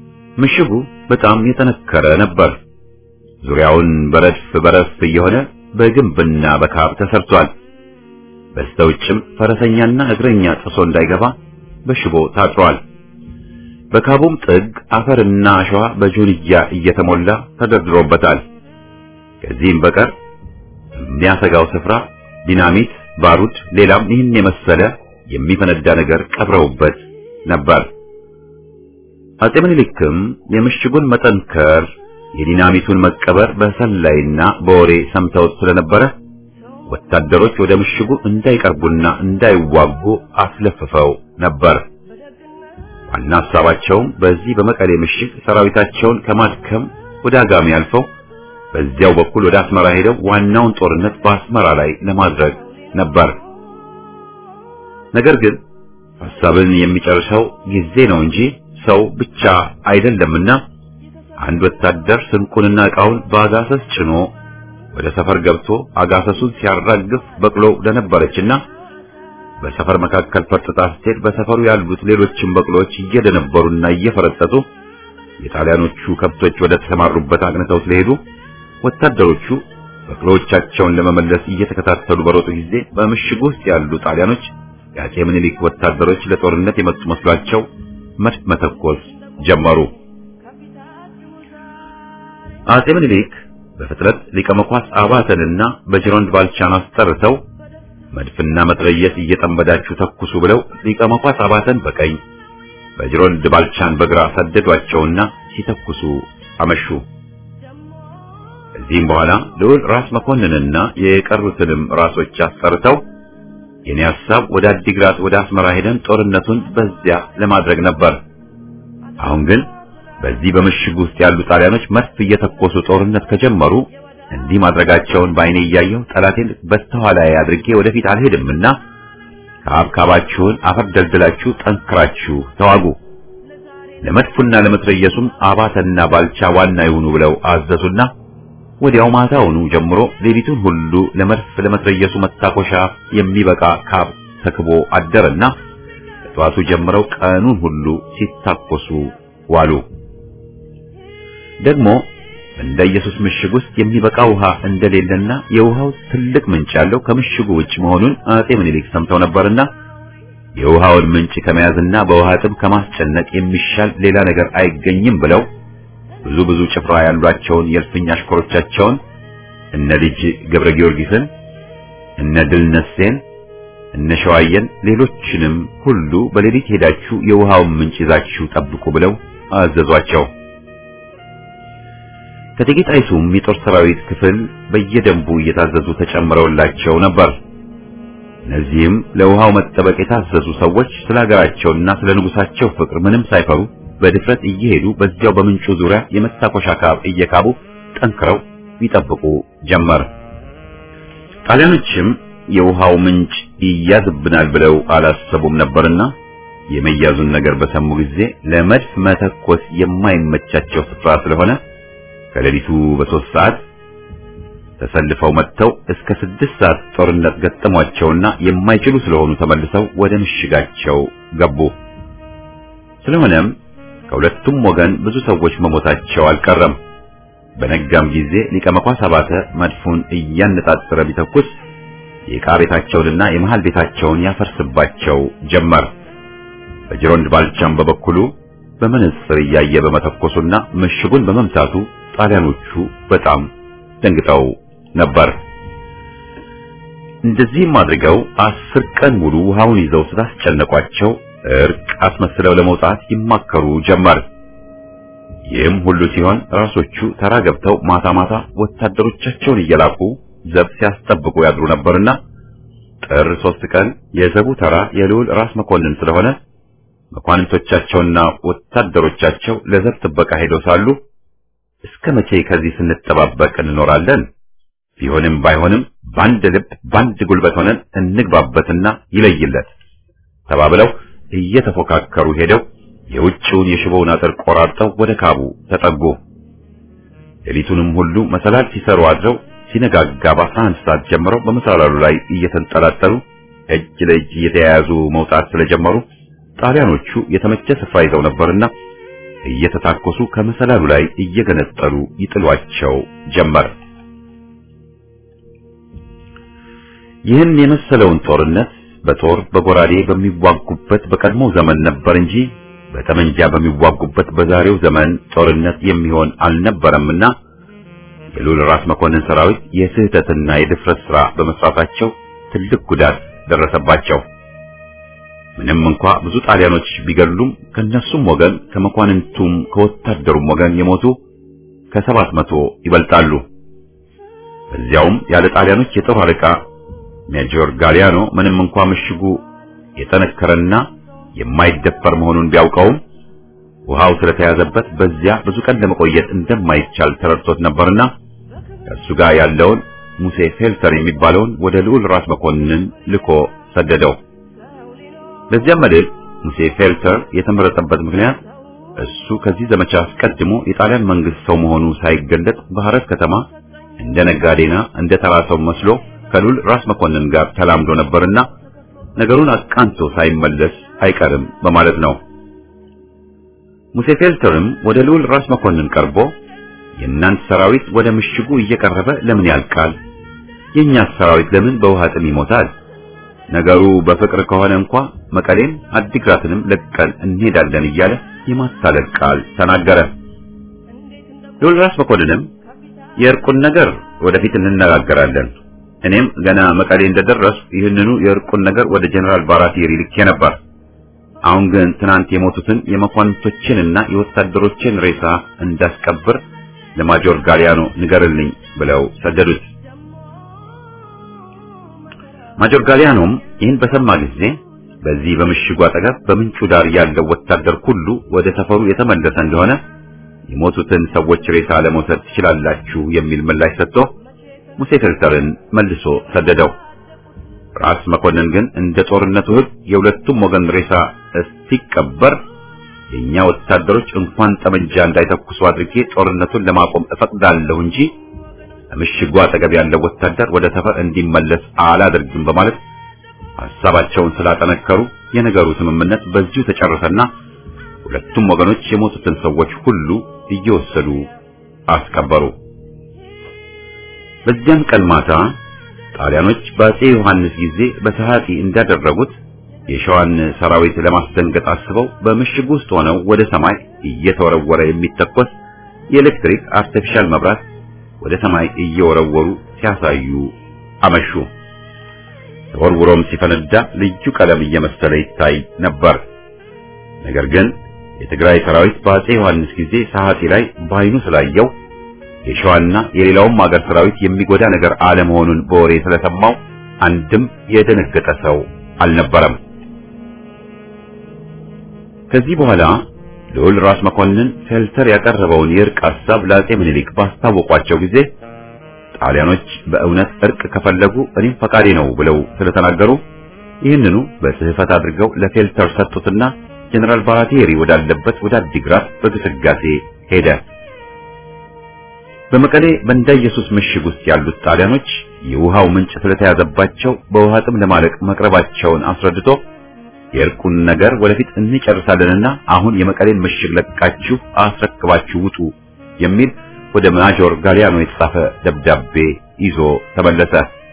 ምሽጉ በጣም የጠነከረ ነበር። ዙሪያውን በረድፍ በረድፍ እየሆነ በግንብና በካብ ተሰርቷል። በስተውጭም ፈረሰኛና እግረኛ ጥሶ እንዳይገባ በሽቦ ታጥሯል። በካቡም ጥግ አፈርና አሸዋ በጆንያ እየተሞላ ተደርድሮበታል። ከዚህም በቀር የሚያሰጋው ስፍራ ዲናሚት፣ ባሩድ፣ ሌላም ይህን የመሰለ የሚፈነዳ ነገር ቀብረውበት ነበር። አጼ ምኒልክም የምሽጉን መጠንከር የዲናሚቱን መቀበር በሰላይና በወሬ ሰምተውት ስለነበረ ወታደሮች ወደ ምሽጉ እንዳይቀርቡና እንዳይዋጉ አስለፍፈው ነበር። ዋና ሐሳባቸውም በዚህ በመቀሌ ምሽግ ሰራዊታቸውን ከማድከም ወደ አጋሚ አልፈው በዚያው በኩል ወደ አስመራ ሄደው ዋናውን ጦርነት በአስመራ ላይ ለማድረግ ነበር። ነገር ግን ሐሳብን የሚጨርሰው ጊዜ ነው እንጂ ሰው ብቻ አይደለምና አንድ ወታደር ስንቁንና ዕቃውን በአጋሰስ ጭኖ ወደ ሰፈር ገብቶ አጋሰሱን ሲያራግፍ በቅሎ ለነበረችና በሰፈር መካከል ፈርጥጣ ስትሄድ በሰፈሩ ያሉት ሌሎችም በቅሎዎች እየደነበሩና እየፈረጠጡ የጣሊያኖቹ ከብቶች ወደ ተሰማሩበት አቅንተው ስለሄዱ ወታደሮቹ በቅሎዎቻቸውን ለመመለስ እየተከታተሉ በሮጡ ጊዜ በምሽጉ ውስጥ ያሉ ጣሊያኖች የአጼ ምኒልክ ወታደሮች ለጦርነት የመጡ መስሏቸው መድፍ መተኮስ ጀመሩ። አጼ ምኒልክ በፍጥነት ሊቀ መኳስ አባተንና በጅሮንድ ባልቻን አስጠርተው መድፍና መትረየስ እየጠመዳችሁ ተኩሱ ብለው ሊቀ መኳስ አባተን በቀኝ በጅሮንድ ባልቻን በግራ ሰደዷቸውና ሲተኩሱ አመሹ። ከዚህም በኋላ ልዑል ራስ መኮንንና የቀሩትንም ራሶች አስጠርተው የኔ ሐሳብ ወደ አዲግራት ወደ አስመራ ሄደን ጦርነቱን በዚያ ለማድረግ ነበር። አሁን ግን በዚህ በምሽግ ውስጥ ያሉ ጣሊያኖች መድፍ እየተኮሱ ጦርነት ከጀመሩ እንዲህ ማድረጋቸውን በዓይኔ እያየሁ ጠላቴን በስተኋላዬ አድርጌ ወደፊት አልሄድምና ከአብካባችሁን አፈር ደልድላችሁ ጠንክራችሁ ተዋጉ፣ ለመድፉና ለመትረየሱም አባተና ባልቻ ዋና ይሁኑ ብለው አዘዙና ወዲያው ማታውኑ ጀምሮ ሌሊቱን ሁሉ ለመድፍ ለመትረየሱ መታኮሻ የሚበቃ ካብ ተክቦ አደረና ከጠዋቱ ጀምረው ቀኑን ሁሉ ሲታኮሱ ዋሉ። ደግሞ እንደ ኢየሱስ ምሽግ ውስጥ የሚበቃ ውሃ እንደሌለና የውሃው ትልቅ ምንጭ ያለው ከምሽጉ ውጭ መሆኑን አጼ ምኒልክ ሰምተው ነበርና የውሃውን ምንጭ ከመያዝና በውሃ ጥም ከማስጨነቅ የሚሻል ሌላ ነገር አይገኝም ብለው ብዙ ብዙ ጭፍራ ያሏቸውን የእልፍኝ አሽከሮቻቸውን እነ ልጅ ገብረ ጊዮርጊስን እነ ድል ነሴን እነ ሸዋየን ሌሎችንም ሁሉ በሌሊት ሄዳችሁ የውሃውን ምንጭ ይዛችሁ ጠብቁ ብለው አዘዟቸው። ከእቴጌ ጣይቱም የጦር ሰራዊት ክፍል በየደንቡ እየታዘዙ ተጨምረውላቸው ነበር። እነዚህም ለውሃው መጠበቅ የታዘዙ ሰዎች ስለ ሀገራቸውና ስለ ንጉሳቸው ፍቅር ምንም ሳይፈሩ በድፍረት እየሄዱ በዚያው በምንጩ ዙሪያ የመታኮሻ ካብ እየካቡ ጠንክረው ይጠብቁ ጀመር። ጣሊያኖችም የውሃው ምንጭ ይያዝብናል ብለው አላሰቡም ነበርና የመያዙን ነገር በሰሙ ጊዜ ለመድፍ መተኮስ የማይመቻቸው ስፍራ ስለሆነ ከሌሊቱ በሶስት ሰዓት ተሰልፈው መጥተው እስከ ስድስት ሰዓት ጦርነት ገጠሟቸውና የማይችሉ ስለሆኑ ተመልሰው ወደ ምሽጋቸው ገቡ። ስለሆነም ከሁለቱም ወገን ብዙ ሰዎች መሞታቸው አልቀረም። በነጋም ጊዜ ሊቀ መኳስ አባተ መድፉን እያነጣጠረ ቢተኩስ የዕቃ ቤታቸውንና የመሃል ቤታቸውን ያፈርስባቸው ጀመር። በጅሮንድ ባልቻም በበኩሉ በመነጽር እያየ በመተኮሱና ምሽጉን በመምታቱ ጣሊያኖቹ በጣም ደንግጠው ነበር። እንደዚህም አድርገው አስር ቀን ሙሉ ውሃውን ይዘው ስላስጨነቋቸው እርቅ አስመስለው ለመውጣት ይማከሩ ጀመር። ይህም ሁሉ ሲሆን ራሶቹ ተራ ገብተው ማታ ማታ ወታደሮቻቸውን እየላኩ ዘብ ሲያስጠብቁ ያድሩ ነበርና ጥር ሶስት ቀን የዘቡ ተራ የልዑል ራስ መኮንን ስለሆነ መኳንንቶቻቸውና ወታደሮቻቸው ለዘብ ጥበቃ ሄደው ሳሉ እስከ መቼ ከዚህ ስንጠባበቅ እንኖራለን? ቢሆንም ባይሆንም በአንድ ልብ በአንድ ጉልበት ሆነን እንግባበትና ይለይለት ተባብለው እየተፎካከሩ ሄደው የውጭውን የሽቦውን አጥር ቆራርጠው ወደ ካቡ ተጠጉ። ሌሊቱንም ሁሉ መሰላል ሲሰሩ አድረው ሲነጋጋ በአስራ አንድ ሰዓት ጀምረው በመሰላሉ ላይ እየተንጠላጠሉ እጅ ለእጅ እየተያያዙ መውጣት ስለጀመሩ ጣሊያኖቹ የተመቸ ስፍራ ይዘው ነበርና እየተታኮሱ ከመሰላሉ ላይ እየገነጠሉ ይጥሏቸው ጀመር። ይህን የመሰለውን ጦርነት በጦር በጎራዴ በሚዋጉበት በቀድሞው ዘመን ነበር እንጂ በጠመንጃ በሚዋጉበት በዛሬው ዘመን ጦርነት የሚሆን አልነበረምና የልዑል ራስ መኮንን ሰራዊት የስህተትና የድፍረት ሥራ በመስራታቸው ትልቅ ጉዳት ደረሰባቸው። ምንም እንኳ ብዙ ጣሊያኖች ቢገድሉም ከነሱም ወገን ከመኳንንቱም ከወታደሩም ወገን የሞቱ ከሰባት መቶ ይበልጣሉ። በዚያውም ያለ ጣሊያኖች የጦር አለቃ ሜጆር ጋሊያኖ ምንም እንኳ ምሽጉ የጠነከረና የማይደፈር መሆኑን ቢያውቀውም ውሃው ስለተያዘበት በዚያ ብዙ ቀን ለመቆየት እንደማይቻል ተረድቶት ነበርና ከእሱ ጋር ያለውን ሙሴ ፌልተር የሚባለውን ወደ ልዑል ራስ መኮንን ልኮ ሰደደው። በዚያም መልእክት ሙሴ ፌልተር የተመረጠበት ምክንያት እሱ ከዚህ ዘመቻ አስቀድሞ የጣሊያን መንግስት ሰው መሆኑ ሳይገለጥ በሐረር ከተማ እንደ ነጋዴና እንደ ተራ ሰው መስሎ ከልዑል ራስ መኮንን ጋር ተላምዶ ነበርና ነገሩን አቃንቶ ሳይመለስ አይቀርም በማለት ነው። ሙሴ ፌልተርም ወደ ልዑል ራስ መኮንን ቀርቦ የእናንተ ሰራዊት ወደ ምሽጉ እየቀረበ ለምን ያልቃል? የእኛስ ሰራዊት ለምን በውሃ ጥም ይሞታል? ነገሩ በፍቅር ከሆነ እንኳ መቀሌም አዲግራትንም ለቀን እንሄዳለን እያለ የማታለል ቃል ተናገረ። ልዑል ራስ መኮንንም የእርቁን ነገር ወደፊት እንነጋገራለን እኔም ገና መቀሌ እንደደረሱ ይህንኑ የእርቁን ነገር ወደ ጀነራል ባራቴሪ ልኬ ነበር። አሁን ግን ትናንት የሞቱትን የመኳንንቶችንና የወታደሮችን ሬሳ እንዳስቀብር ለማጆር ጋሊያኖ ንገርልኝ ብለው ሰደዱት። ማጆር ጋሊያኖም ይህን በሰማ ጊዜ በዚህ በምሽጉ አጠገብ በምንጩ ዳር ያለው ወታደር ሁሉ ወደ ሰፈሩ የተመለሰ እንደሆነ የሞቱትን ሰዎች ሬሳ ለመውሰድ ትችላላችሁ የሚል ምላሽ ሰጥቶ ሙሴ ፌልተርን መልሶ ሰደደው። ራስ መኮንን ግን እንደ ጦርነቱ ሕግ የሁለቱም ወገን ሬሳ እስቲቀበር የኛ ወታደሮች እንኳን ጠመንጃ እንዳይተኩሱ አድርጌ ጦርነቱን ለማቆም እፈቅዳለሁ እንጂ ምሽጉ አጠገብ ያለው ወታደር ወደ ሰፈር እንዲመለስ አላደርግም በማለት ሐሳባቸውን ስላጠነከሩ የነገሩ ስምምነት በዚሁ ተጨረሰና ሁለቱም ወገኖች የሞቱትን ሰዎች ሁሉ እየወሰዱ አስቀበሩ። በዚያም ቀን ማታ ጣሊያኖች በአፄ ዮሐንስ ጊዜ በሰዓቲ እንዳደረጉት የሸዋን ሰራዊት ለማስደንገጥ አስበው በምሽግ ውስጥ ሆነው ወደ ሰማይ እየተወረወረ የሚተኮስ የኤሌክትሪክ አርቲፊሻል መብራት ወደ ሰማይ እየወረወሩ ሲያሳዩ አመሹ። ተወርውሮም ሲፈነዳ ልዩ ቀለም እየመሰለ ይታይ ነበር። ነገር ግን የትግራይ ሰራዊት በአፄ ዮሐንስ ጊዜ ሰዓቲ ላይ በዓይኑ ስላየው የሸዋና የሌላውም አገር ሰራዊት የሚጎዳ ነገር አለመሆኑን በወሬ ስለሰማው አንድም የደነገጠ ሰው አልነበረም። ከዚህ በኋላ ልዑል ራስ መኮንን ፌልተር ያቀረበውን የእርቅ ሐሳብ ለአፄ ምኒልክ ባስታወቋቸው ጊዜ ጣሊያኖች በእውነት እርቅ ከፈለጉ እኔም ፈቃዴ ነው ብለው ስለተናገሩ ይህንኑ በጽሕፈት አድርገው ለፌልተር ሰጡትና ጀነራል ባራቴሪ ወዳለበት ወደ አዲግራት በግስጋሴ ሄደ። በመቀሌ በእንዳ ኢየሱስ ምሽግ ውስጥ ያሉት ጣሊያኖች የውሃው ምንጭ ስለተያዘባቸው በውሃ ጥም ለማለቅ መቅረባቸውን አስረድቶ የእርቁን ነገር ወደፊት እንጨርሳለንና አሁን የመቀሌን ምሽግ ለቃችሁ አስረክባችሁ ውጡ የሚል ወደ ማጆር ጋሊያኖ የተጻፈ ደብዳቤ ይዞ ተመለሰ።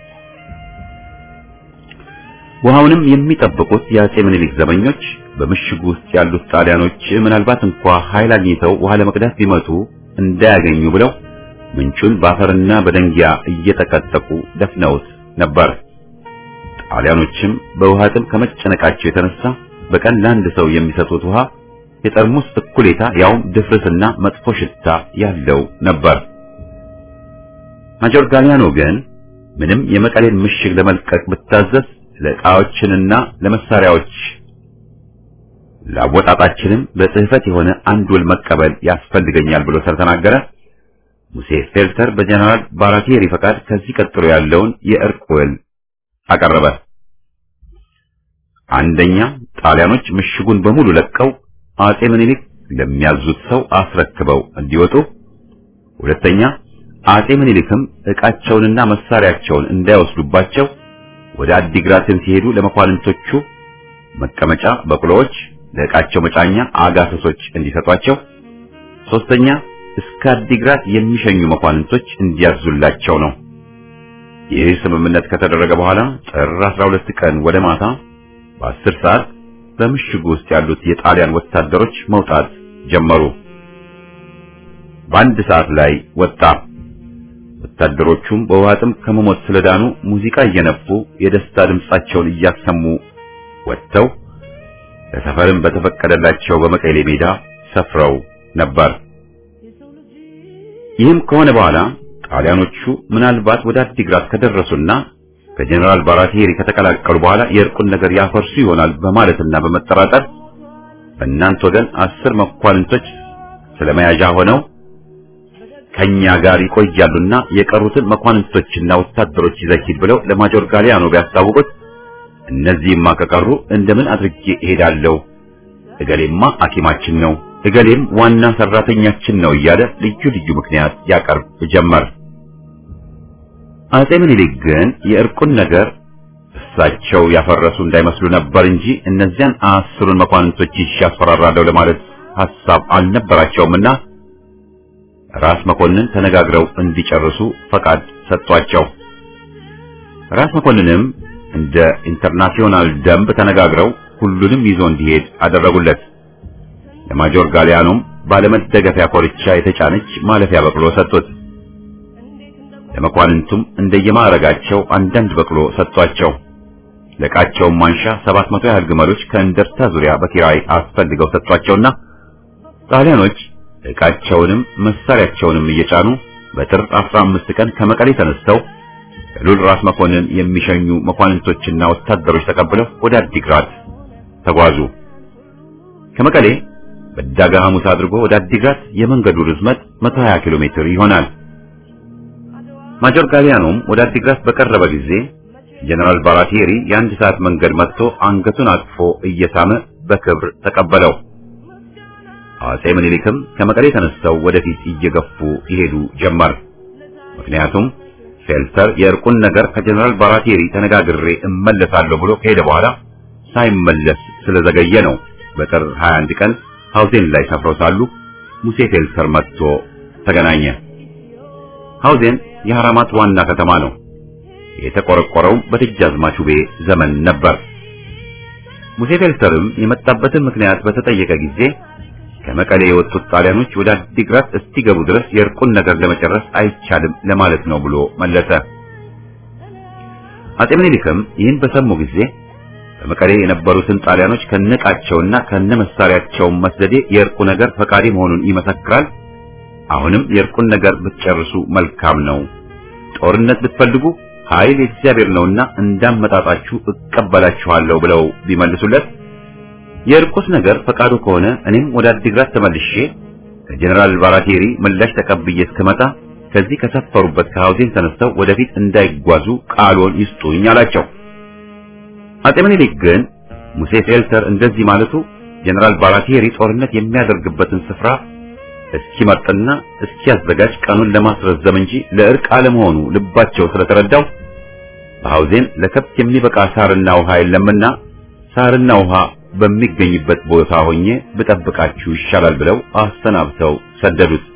ውሃውንም የሚጠብቁት የአፄ ምኒልክ ዘበኞች በምሽጉ ውስጥ ያሉት ጣሊያኖች ምናልባት እንኳ ኃይል አግኝተው ውሃ ለመቅዳት ቢመጡ እንዳያገኙ ብለው ምንጩን በአፈርና በደንጊያ እየጠቀጠቁ ደፍነውት ነበር። ጣሊያኖችም በውሃ ጥም ከመጨነቃቸው የተነሳ በቀን ለአንድ ሰው የሚሰጡት ውሃ የጠርሙስ እኩሌታ ያውም ድፍርስና መጥፎ ሽታ ያለው ነበር። ማጆር ጋሊያኖ ግን ምንም የመቀሌን ምሽግ ለመልቀቅ ብታዘዝ ለዕቃዎችንና ለመሳሪያዎች ለአወጣጣችንም በጽሕፈት የሆነ አንድ ውል መቀበል ያስፈልገኛል ብሎ ስለተናገረ ሙሴ ፌልተር በጀነራል ባራቴሪ ፈቃድ ከዚህ ቀጥሎ ያለውን የእርቅ ውል አቀረበ። አንደኛ ጣሊያኖች ምሽጉን በሙሉ ለቀው አፄ ምኒልክ ለሚያዙት ሰው አስረክበው እንዲወጡ፣ ሁለተኛ አፄ ምኒልክም ዕቃቸውንና መሳሪያቸውን እንዳይወስዱባቸው ወደ አዲግራትን ሲሄዱ ለመኳንንቶቹ መቀመጫ በቅሎዎች፣ ለዕቃቸው መጫኛ አጋሰሶች እንዲሰጧቸው፣ ሶስተኛ እስከ አዲግራት የሚሸኙ መኳንንቶች እንዲያዙላቸው ነው። ይህ ስምምነት ከተደረገ በኋላ ጥር 12 ቀን ወደ ማታ በ10 ሰዓት በምሽጉ ውስጥ ያሉት የጣሊያን ወታደሮች መውጣት ጀመሩ። በአንድ ሰዓት ላይ ወጣ። ወታደሮቹም በውሃ ጥም ከመሞት ስለዳኑ ሙዚቃ እየነፉ የደስታ ድምጻቸውን እያሰሙ ወጥተው ለሰፈርም በተፈቀደላቸው በመቀሌ ሜዳ ሰፍረው ነበር። ይህም ከሆነ በኋላ ጣሊያኖቹ ምናልባት ወደ አዲግራት ከደረሱና ከጀነራል ባራቴሪ ከተቀላቀሉ በኋላ የእርቁን ነገር ያፈርሱ ይሆናል በማለትና በመጠራጠር በእናንተ ወገን አስር መኳንንቶች ስለመያዣ ሆነው ከኛ ጋር ይቆያሉና የቀሩትን መኳንንቶችና ወታደሮች ይዘህ ብለው ለማጆር ጋሊያኖ ቢያስታውቁት እነዚህማ ከቀሩ እንደምን አድርጌ እሄዳለሁ? እገሌማ ሐኪማችን ነው፣ እገሌም ዋና ሰራተኛችን ነው እያለ ልዩ ልዩ ምክንያት ያቀርብ ጀመር። አጼ ምኒልክ ግን የእርቁን ነገር እሳቸው ያፈረሱ እንዳይመስሉ ነበር እንጂ እነዚያን አስሩን መኳንንቶች ይዤ አስፈራራለሁ ለማለት ሐሳብ አልነበራቸውምና ራስ መኮንን ተነጋግረው እንዲጨርሱ ፈቃድ ሰጧቸው። ራስ መኮንንም እንደ ኢንተርናሽናል ደንብ ተነጋግረው ሁሉንም ይዞ እንዲሄድ አደረጉለት። ለማጆር ጋሊያኖም ባለመደገፊያ ኮርቻ የተጫነች ማለፊያ በቅሎ ሰጡት። ለመኳንንቱም እንደየማዕረጋቸው አንዳንድ በቅሎ ሰጧቸው። ለዕቃቸውም ማንሻ ሰባት መቶ ያህል ግመሎች ከእንደርታ ዙሪያ በኪራይ አስፈልገው ሰጧቸውና ጣሊያኖች ዕቃቸውንም መሳሪያቸውንም እየጫኑ በጥር 15 ቀን ከመቀሌ ተነስተው ከሉል ራስ መኮንን የሚሸኙ መኳንንቶችና ወታደሮች ተቀብለው ወደ አዲግራት ተጓዙ። ከመቀሌ በዳጋ ሐሙስ አድርጎ ወደ አዲግራት የመንገዱ ርዝመት 120 ኪሎ ሜትር ይሆናል። ማጆር ጋሊያኖም ወደ አዲግራት በቀረበ ጊዜ ጀነራል ባራቴሪ የአንድ ሰዓት መንገድ መጥቶ አንገቱን አቅፎ እየሳመ በክብር ተቀበለው። አጼ ምኒልክም ከመቀሌ ተነስተው ወደፊት እየገፉ ይሄዱ ጀመር። ምክንያቱም ፌልተር የእርቁን ነገር ከጀነራል ባራቴሪ ተነጋግሬ እመለሳለሁ ብሎ ከሄደ በኋላ ሳይመለስ ስለዘገየ ነው። በጥር 21 ቀን ሐውዜን ላይ ሰፍረው ሳሉ ሙሴ ፌልተር መጥቶ ተገናኘ። ሐውዜን የሐራማት ዋና ከተማ ነው። የተቆረቆረው በደጃዝማች ውቤ ዘመን ነበር። ሙሴ ፌልተርም የመጣበትን ምክንያት በተጠየቀ ጊዜ ከመቀሌ የወጡት ጣሊያኖች ወደ አዲግራት እስኪገቡ ድረስ የእርቁን ነገር ለመጨረስ አይቻልም ለማለት ነው ብሎ መለሰ። አጼ ምኒልክም ይህን በሰሙ ጊዜ በመቀሌ የነበሩትን ጣሊያኖች ከነቃቸውና ከነመሳሪያቸው መስደዴ የእርቁ ነገር ፈቃዴ መሆኑን ይመሰክራል። አሁንም የእርቁን ነገር ብትጨርሱ መልካም ነው። ጦርነት ብትፈልጉ ኃይል የእግዚአብሔር ነውና እንዳመጣጣችሁ እቀበላችኋለሁ ብለው ቢመልሱለት የእርቁስ ነገር ፈቃዱ ከሆነ እኔም ወደ አዲግራት ተመልሼ ከጀነራል ባራቴሪ ምላሽ ተቀብዬ እስክመጣ ከዚህ ከሰፈሩበት ከሐውዜን ተነስተው ወደፊት እንዳይጓዙ ቃልዎን ይስጡኝ አላቸው። አጼ ምኒልክ ግን ሙሴ ፌልተር እንደዚህ ማለቱ ጀነራል ባራቴሪ ጦርነት የሚያደርግበትን ስፍራ እስኪመርጥና እስኪያዘጋጅ ቀኑን ለማስረዘም እንጂ ለእርቅ አለመሆኑ ልባቸው ስለተረዳው በሐውዜን ለከብት የሚበቃ ሳርና ውሃ የለምና ሳርና ውሃ በሚገኝበት ቦታ ሆኜ ብጠብቃችሁ ይሻላል ብለው አሰናብተው ሰደዱት።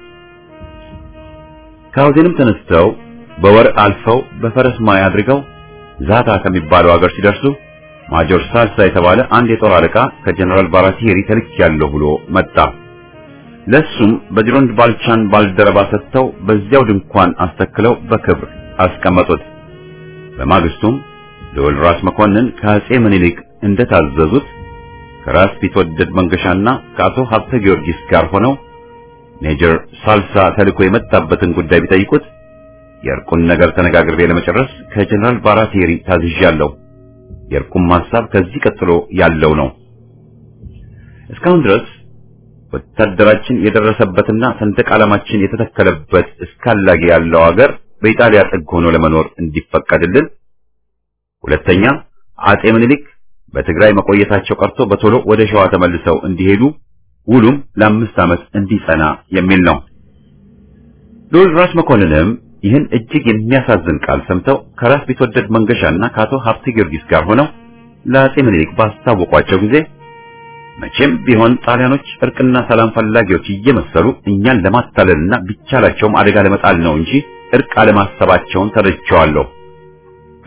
ከሐውዜንም ተነስተው በወር አልፈው በፈረስ ማይ አድርገው ዛታ ከሚባለው ሀገር ሲደርሱ ማጆር ሳልሳ የተባለ አንድ የጦር አለቃ ከጀነራል ባራቴሪ ተልኬያለሁ ብሎ መጣ። ለሱም በጅሮንድ ባልቻን ባልደረባ ሰጥተው በዚያው ድንኳን አስተክለው በክብር አስቀመጡት። በማግስቱም ልዑል ራስ መኮንን ከአጼ ምኒልክ እንደታዘዙት ከራስ ቢትወደድ መንገሻና ከአቶ ሀብተ ጊዮርጊስ ጋር ሆነው ሜጀር ሳልሳ ተልኮ የመጣበትን ጉዳይ ቢጠይቁት የእርቁን ነገር ተነጋግሬ ለመጨረስ ከጀነራል ባራቴሪ ታዝዣለሁ። የእርቁም ሐሳብ ከዚህ ቀጥሎ ያለው ነው። እስካሁን ድረስ ወታደራችን የደረሰበትና ሰንደቅ ዓላማችን የተተከለበት እስካላጌ ያለው ሀገር በኢጣሊያ ጥግ ሆኖ ለመኖር እንዲፈቀድልን፣ ሁለተኛ አጼ ምኒልክ በትግራይ መቆየታቸው ቀርቶ በቶሎ ወደ ሸዋ ተመልሰው እንዲሄዱ ውሉም ለአምስት ዓመት እንዲጸና የሚል ነው። ልዑል ራስ መኮንንም ይህን እጅግ የሚያሳዝን ቃል ሰምተው ከራስ ቢትወደድ መንገሻና ከአቶ ሀብተ ጊዮርጊስ ጋር ሆነው ለአጼ ምኒልክ ባስታወቋቸው ጊዜ መቼም ቢሆን ጣሊያኖች እርቅና ሰላም ፈላጊዎች እየመሰሉ እኛን ለማታለልና ቢቻላቸውም አደጋ ለመጣል ነው እንጂ እርቅ አለማሰባቸውን ተረድቼዋለሁ።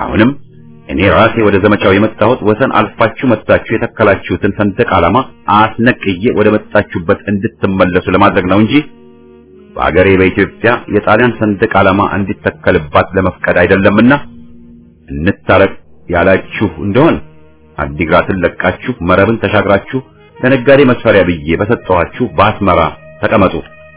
አሁንም እኔ ራሴ ወደ ዘመቻው የመጣሁት ወሰን አልፋችሁ መጥታችሁ የተከላችሁትን ሰንደቅ ዓላማ አስነቅዬ ወደ መጣችሁበት እንድትመለሱ ለማድረግ ነው እንጂ በአገሬ በኢትዮጵያ የጣሊያን ሰንደቅ ዓላማ እንዲተከልባት ለመፍቀድ አይደለምና እንታረቅ ያላችሁ እንደሆን አዲግራትን ለቃችሁ መረብን ተሻግራችሁ ለነጋዴ መስፈሪያ ብዬ በሰጠኋችሁ በአስመራ ተቀመጡ።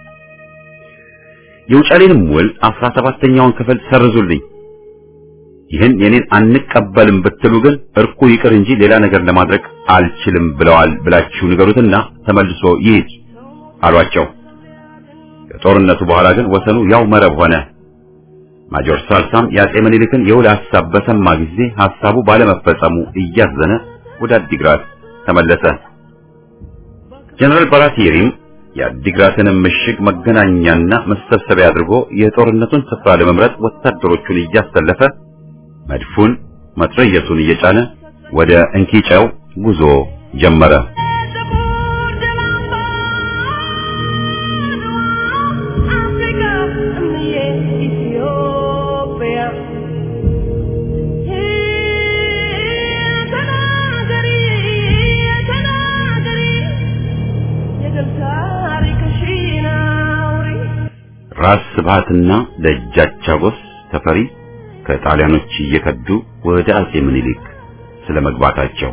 የውጫሌንም ውል አስራ ሰባተኛውን ክፍል ሰርዙልኝ። ይህን የኔን አንቀበልም ብትሉ ግን እርኩ ይቅር እንጂ ሌላ ነገር ለማድረግ አልችልም ብለዋል ብላችሁ ንገሩትና ተመልሶ ይሂድ አሏቸው። ከጦርነቱ በኋላ ግን ወሰኑ ያው መረብ ሆነ። ማጆር ሳልሳም የአጼ ምኒልክን የውል ሐሳብ በሰማ ጊዜ ሐሳቡ ባለመፈጸሙ እያዘነ ወደ አዲግራት ተመለሰ። ጀነራል ባራቲሪም የአዲግራትንም ምሽግ መገናኛና መሰብሰቢያ አድርጎ የጦርነቱን ስፍራ ለመምረጥ ወታደሮቹን እያሰለፈ መድፉን መትረየሱን እየጫነ ወደ እንኪጨው ጉዞ ጀመረ። ራስ ስብሃትና ደጃች አጎስ ተፈሪ ከጣሊያኖች እየከዱ ወደ አጼ ምኒልክ ስለመግባታቸው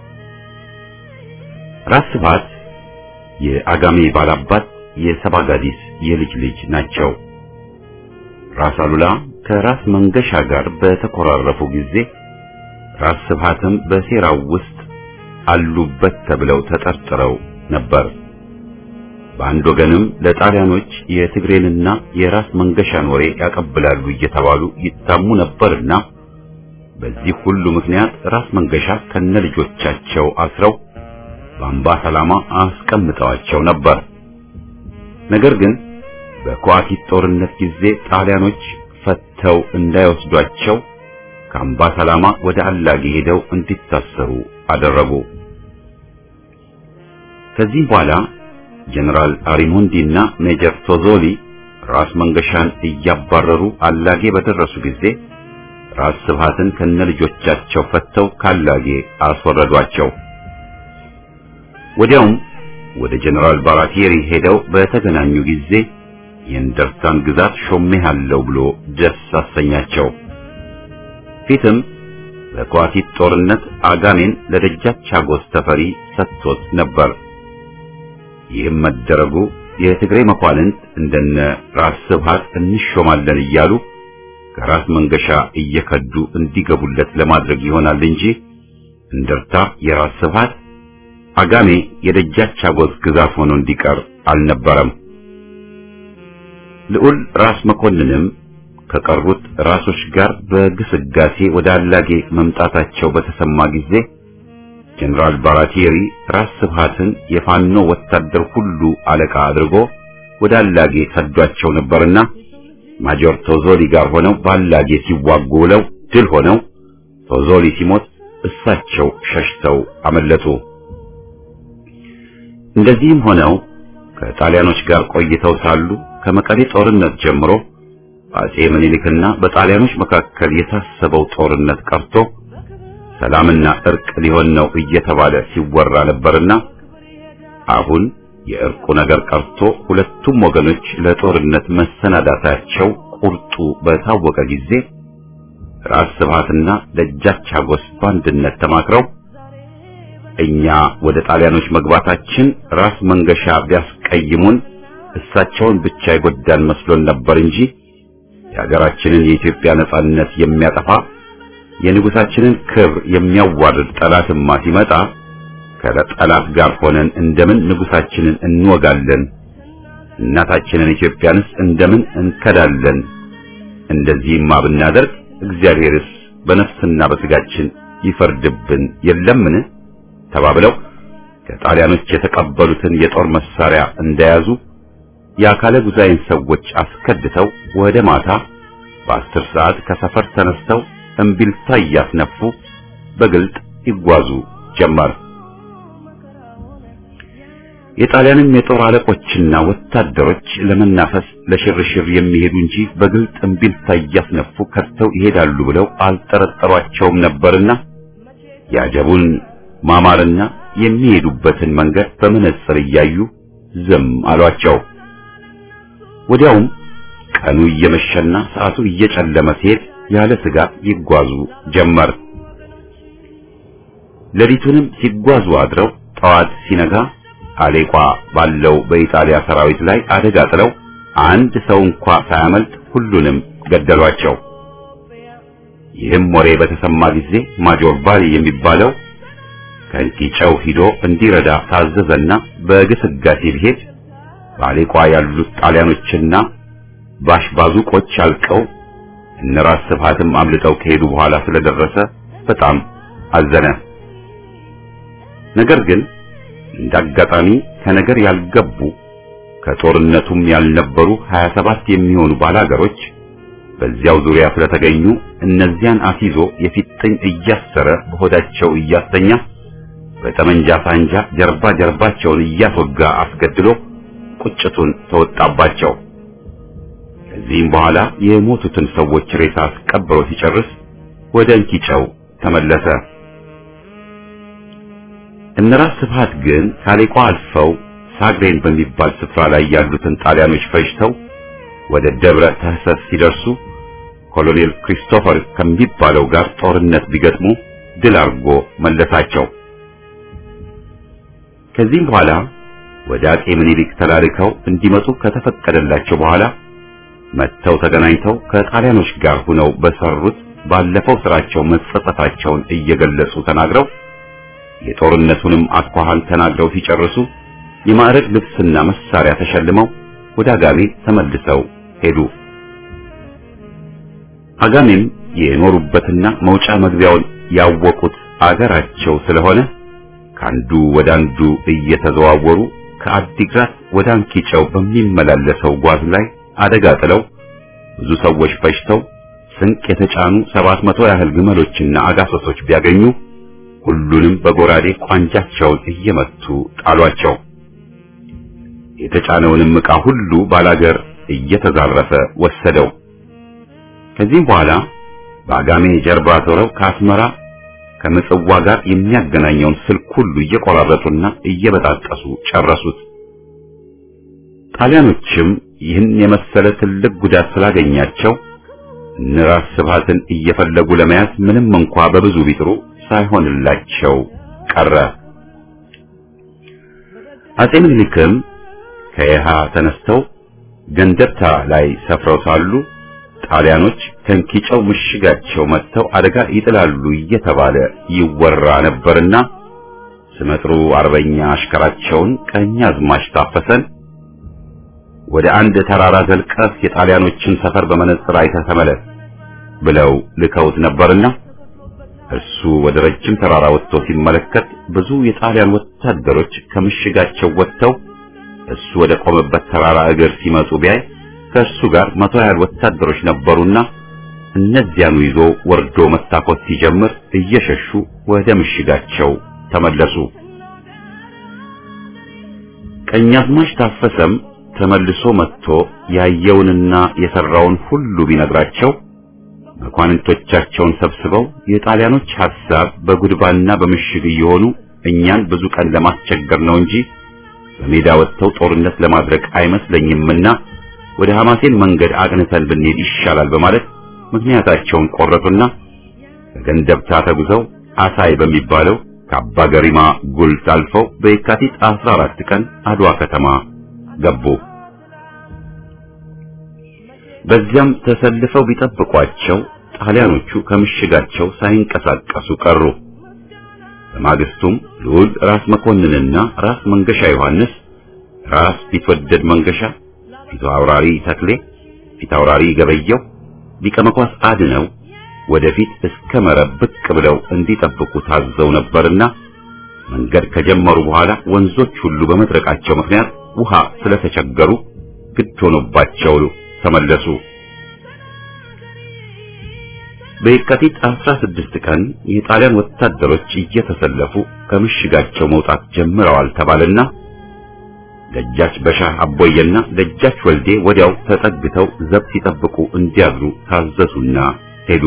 ራስ ስብሃት የአጋሜ ባላባት የሰባጋዲስ የልጅ ልጅ ናቸው። ራስ አሉላ ከራስ መንገሻ ጋር በተኮራረፉ ጊዜ ራስ ስብሃትም በሴራው ውስጥ አሉበት ተብለው ተጠርጥረው ነበር። በአንድ ወገንም ለጣሊያኖች የትግሬንና የራስ መንገሻን ወሬ ያቀብላሉ እየተባሉ ይታሙ ነበርና በዚህ ሁሉ ምክንያት ራስ መንገሻ ከነልጆቻቸው አስረው በአምባ ሰላማ አስቀምጠዋቸው ነበር። ነገር ግን በኳኪት ጦርነት ጊዜ ጣሊያኖች ፈተው እንዳይወስዷቸው ከአምባ ሰላማ ወደ አላጌ ሄደው እንዲታሰሩ አደረጉ። ከዚህ በኋላ ጀነራል አሪሞንዲ እና ሜጀር ቶዞሊ ራስ መንገሻን እያባረሩ አላጌ በደረሱ ጊዜ ራስ ስብሃትን ከነልጆቻቸው ፈተው ካላጌ አስወረዷቸው። ወዲያውም ወደ ጀነራል ባራቲሪ ሄደው በተገናኙ ጊዜ የእንደርታን ግዛት ሾሜሃለሁ ብሎ ደስ አሰኛቸው። ፊትም በኳቲት ጦርነት አጋሜን ለደጃች አጎስ ተፈሪ ሰጥቶት ነበር። ይህም መደረጉ የትግሬ መኳንንት እንደነ ራስ ስብሃት እንሾማለን እያሉ ከራስ መንገሻ እየከዱ እንዲገቡለት ለማድረግ ይሆናል እንጂ እንደርታ የራስ ስብሃት አጋሜ የደጃች አጎስ ግዛት ሆኖ እንዲቀር አልነበረም። ልዑል ራስ መኮንንም ከቀሩት ራሶች ጋር በግስጋሴ ወደ አላጌ መምጣታቸው በተሰማ ጊዜ ጀነራል ባራቲሪ ራስ ስብሃትን የፋኖ ወታደር ሁሉ አለቃ አድርጎ ወደ አላጌ ሰዷቸው ነበርና ማጆር ቶዞሊ ጋር ሆነው በአላጌ ሲዋጉ ውለው ድል ሆነው ቶዞሊ ሲሞት እሳቸው ሸሽተው አመለጡ። እንደዚህም ሆነው ከጣሊያኖች ጋር ቆይተው ሳሉ ከመቀሌ ጦርነት ጀምሮ አጼ ምኒልክና በጣሊያኖች መካከል የታሰበው ጦርነት ቀርቶ ሰላምና እርቅ ሊሆን ነው እየተባለ ሲወራ ነበርና አሁን የእርቁ ነገር ቀርቶ ሁለቱም ወገኖች ለጦርነት መሰናዳታቸው ቁርጡ በታወቀ ጊዜ ራስ ስብሃትና ደጃች አጎስ በአንድነት ተማክረው እኛ ወደ ጣሊያኖች መግባታችን ራስ መንገሻ ቢያስቀይሙን እሳቸውን ብቻ ይጎዳን መስሎን ነበር እንጂ የሀገራችንን የኢትዮጵያ ነጻነት የሚያጠፋ የንጉሳችንን ክብር የሚያዋርድ ጠላትማ ሲመጣ ከጠላት ጋር ሆነን እንደምን ንጉሳችንን እንወጋለን? እናታችንን ኢትዮጵያንስ እንደምን እንከዳለን? እንደዚህማ ብናደርግ እግዚአብሔርስ በነፍስና በስጋችን ይፈርድብን የለምን? ተባብለው ከጣሊያኖች የተቀበሉትን የጦር መሳሪያ እንደያዙ የአካለ ጉዛይን ሰዎች አስከድተው ወደ ማታ በአስር ሰዓት ከሰፈር ተነስተው እምቢልታ እያስነፉ በግልጥ ይጓዙ ጀመር። የጣሊያንም የጦር አለቆችና ወታደሮች ለመናፈስ ለሽርሽር የሚሄዱ እንጂ በግልጥ እምቢልታ እያስነፉ ከድተው ይሄዳሉ ብለው አልጠረጠሯቸውም ነበርና የአጀቡን ማማርና የሚሄዱበትን መንገድ በመነጽር እያዩ ዝም አሏቸው። ወዲያውም ቀኑ እየመሸና ሰዓቱ እየጨለመ ሲሄድ ያለ ስጋት ይጓዙ ጀመር። ሌሊቱንም ሲጓዙ አድረው ጠዋት ሲነጋ አሌቋ ባለው በኢጣሊያ ሰራዊት ላይ አደጋ ጥለው አንድ ሰው እንኳ ሳያመልጥ ሁሉንም ገደሏቸው። ይህም ወሬ በተሰማ ጊዜ ማጆር ባሊ የሚባለው ከእንቂጨው ሂዶ እንዲረዳ ታዘዘና በግስጋሴ ቢሄድ በአሌቋ ያሉት ጣሊያኖችና ባሽባዙቆች አልቀው እነራስ ስብሃትም አምልጠው ከሄዱ በኋላ ስለደረሰ በጣም አዘነ። ነገር ግን እንዳጋጣሚ ከነገር ያልገቡ ከጦርነቱም ያልነበሩ 27 የሚሆኑ ባላገሮች በዚያው ዙሪያ ስለተገኙ እነዚያን አስይዞ የፊጥኝ እያሰረ በሆዳቸው እያስተኛ በጠመንጃ ሳንጃ ጀርባ ጀርባቸውን እያስወጋ አስገድሎ ቁጭቱን ተወጣባቸው። ከዚህም በኋላ የሞቱትን ሰዎች ሬሳ አስቀብሮ ሲጨርስ ወደ እንኪጨው ተመለሰ። እነራስ ስብሃት ግን ካሌቋ አልፈው ሳግሬን በሚባል ስፍራ ላይ ያሉትን ጣሊያኖች ፈጅተው ወደ ደብረ ተህሰስ ሲደርሱ ኮሎኔል ክሪስቶፈር ከሚባለው ጋር ጦርነት ቢገጥሙ ድል አድርጎ መለሳቸው። ከዚህም በኋላ ወደ አጼ ምኒልክ ተላልከው እንዲመጡ ከተፈቀደላቸው በኋላ መጥተው ተገናኝተው ከጣሊያኖች ጋር ሆነው በሰሩት ባለፈው ስራቸው መጸጸታቸውን እየገለጹ ተናግረው የጦርነቱንም አኳኋን ተናግረው ሲጨርሱ የማዕረግ ልብስና መሳሪያ ተሸልመው ወደ አጋሜ ተመልሰው ሄዱ። አጋሜም የኖሩበትና መውጫ መግቢያውን ያወቁት አገራቸው ስለሆነ ከአንዱ ወደ አንዱ እየተዘዋወሩ ከአዲግራት ወደ አንኪጨው በሚመላለሰው ጓዝ ላይ አደጋ ጥለው ብዙ ሰዎች ፈጅተው ስንቅ የተጫኑ ሰባት መቶ ያህል ግመሎችና አጋሰሶች ቢያገኙ ሁሉንም በጎራዴ ቋንጃቸውን እየመቱ ጣሏቸው። የተጫነውንም ዕቃ ሁሉ ባላገር እየተዛረፈ ወሰደው። ከዚህም በኋላ በአጋሜ ጀርባ ዞረው ከአስመራ ከምጽዋ ጋር የሚያገናኘውን ስልክ ሁሉ እየቆራረጡና እየበጣጠሱ ጨረሱት። ጣሊያኖችም ይህን የመሰለ ትልቅ ጉዳት ስላገኛቸው እነራስ ስብሃትን እየፈለጉ ለመያዝ ምንም እንኳ በብዙ ቢጥሩ ሳይሆንላቸው ቀረ። አጼ ምኒልክም ከየሃ ተነስተው ገንደብታ ላይ ሰፍረው ሳሉ ጣሊያኖች ከንኪጨው ምሽጋቸው መጥተው አደጋ ይጥላሉ እየተባለ ይወራ ነበርና ስመጥሩ አርበኛ አሽከራቸውን ቀኛዝማች ታፈሰን ወደ አንድ ተራራ ዘልቀህ የጣሊያኖችን ሰፈር በመነጽር አይተህ ተመለስ ብለው ልከውት ነበርና እርሱ ወደ ረጅም ተራራ ወጥቶ ሲመለከት ብዙ የጣሊያን ወታደሮች ከምሽጋቸው ወጥተው እሱ ወደ ቆመበት ተራራ እግር ሲመጡ ቢያይ ከእርሱ ጋር መቶ ያህል ወታደሮች ነበሩና እነዚያኑ ይዞ ወርዶ መታኮስ ሲጀምር እየሸሹ ወደ ምሽጋቸው ተመለሱ። ቀኛዝማች ታፈሰም ተመልሶ መጥቶ ያየውንና የሰራውን ሁሉ ቢነግራቸው መኳንንቶቻቸውን ሰብስበው የጣሊያኖች ሐሳብ በጉድባና በምሽግ እየሆኑ እኛን ብዙ ቀን ለማስቸገር ነው እንጂ በሜዳ ወጥተው ጦርነት ለማድረግ አይመስለኝምና ወደ ሐማሴን መንገድ አቅንተን ብንሄድ ይሻላል በማለት ምክንያታቸውን ቆረጡና ከገንደብታ ተጉዘው አሳይ በሚባለው ከአባ ገሪማ ጉልት አልፈው በየካቲት 14 ቀን አድዋ ከተማ ገቡ። በዚያም ተሰልፈው ቢጠብቋቸው ጣሊያኖቹ ከምሽጋቸው ሳይንቀሳቀሱ ቀሩ። በማግስቱም ልዑል ራስ መኮንንና ራስ መንገሻ ዮሐንስ፣ ራስ ቢትወደድ መንገሻ፣ ፊት አውራሪ ተክሌ፣ ፊት አውራሪ ገበየው፣ ሊቀ መኳስ አድነው ወደፊት እስከ መረብ ብቅ ብለው እንዲጠብቁ ታዘው ነበርና መንገድ ከጀመሩ በኋላ ወንዞች ሁሉ በመድረቃቸው ምክንያት ውሃ ስለተቸገሩ ግድ ሆኖባቸው ተመለሱ። በየካቲት 16 ቀን የጣሊያን ወታደሮች እየተሰለፉ ከምሽጋቸው መውጣት ጀምረዋል ተባለና ደጃች በሻህ አቦየና ደጃች ወልዴ ወዲያው ተጠግተው ዘብ ሲጠብቁ እንዲያድሩ ታዘዙና ሄዱ።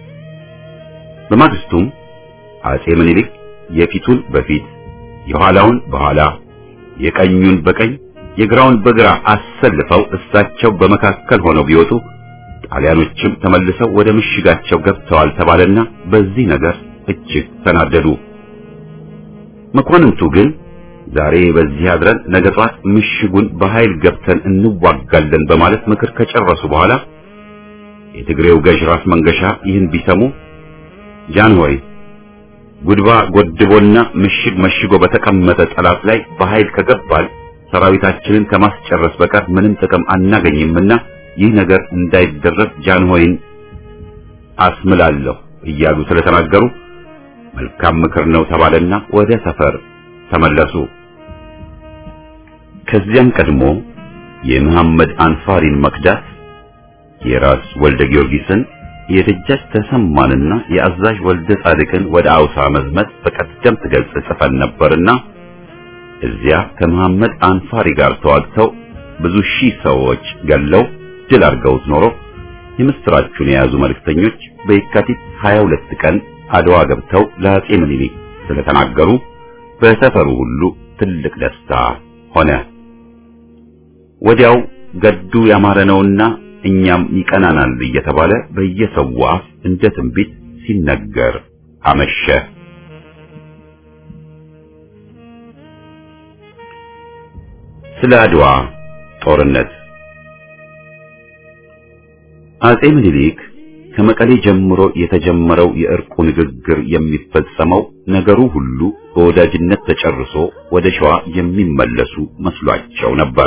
በማግስቱም አጼ ምኒልክ የፊቱን በፊት የኋላውን በኋላ የቀኙን በቀኝ የግራውን በግራ አሰልፈው እሳቸው በመካከል ሆነው ቢወጡ ጣሊያኖችም ተመልሰው ወደ ምሽጋቸው ገብተዋል ተባለና በዚህ ነገር እጅግ ተናደዱ። መኳንንቱ ግን ዛሬ በዚህ አድረን ነገ ጧት ምሽጉን በኃይል ገብተን እንዋጋለን በማለት ምክር ከጨረሱ በኋላ የትግሬው ገዥ ራስ መንገሻ ይህን ቢሰሙ ጃንሆይ ጉድባ ጎድቦና ምሽግ መሽጎ በተቀመጠ ጠላት ላይ በኃይል ከገባል ሰራዊታችንን ከማስጨረስ በቀር ምንም ጥቅም አናገኝምና ይህ ነገር እንዳይደረስ ጃንሆይን አስምላለሁ እያሉ ስለተናገሩ መልካም ምክር ነው ተባለና ወደ ሰፈር ተመለሱ። ከዚያም ቀድሞ የመሐመድ አንፋሪን መክዳት የራስ ወልደ ጊዮርጊስን የደጃች ተሰማንና የአዛዥ ወልደ ጻድቅን ወደ አውሳ መዝመት በቀደም ትገልጽ ጽፈን ነበርና እዚያ ከመሐመድ አንፋሪ ጋር ተዋግተው ብዙ ሺህ ሰዎች ገለው ድል አድርገውት ኖሮ የምስራቹን የያዙ መልእክተኞች በየካቲት 22 ቀን አድዋ ገብተው ለአጼ ምኒልክ ስለተናገሩ በሰፈሩ ሁሉ ትልቅ ደስታ ሆነ። ወዲያው ገዱ ያማረ ነውና እኛም ይቀናናል እየተባለ በየሰው አፍ እንደ ትንቢት ሲነገር አመሸ። ስለ አድዋ ጦርነት አጼ ምኒልክ ከመቀሌ ጀምሮ የተጀመረው የእርቁ ንግግር የሚፈጸመው ነገሩ ሁሉ በወዳጅነት ተጨርሶ ወደ ሸዋ የሚመለሱ መስሏቸው ነበር።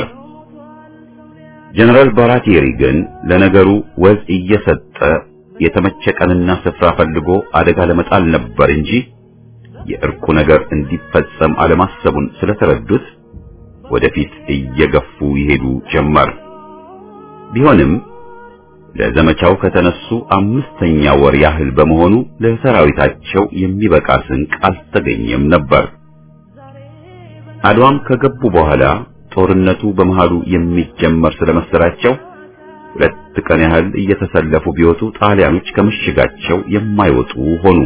ጀነራል ባራቴሪ ግን ለነገሩ ወዝ እየሰጠ የተመቸ ቀንና ስፍራ ፈልጎ አደጋ ለመጣል ነበር እንጂ የእርቁ ነገር እንዲፈጸም አለማሰቡን ስለተረዱት ወደፊት እየገፉ ይሄዱ ጀመር። ቢሆንም ለዘመቻው ከተነሱ አምስተኛ ወር ያህል በመሆኑ ለሰራዊታቸው የሚበቃ ስንቅ አልተገኘም ነበር። አድዋም ከገቡ በኋላ ጦርነቱ በመሃሉ የሚጀመር ስለመሰላቸው ሁለት ቀን ያህል እየተሰለፉ ቢወጡ ጣሊያኖች ከምሽጋቸው የማይወጡ ሆኑ።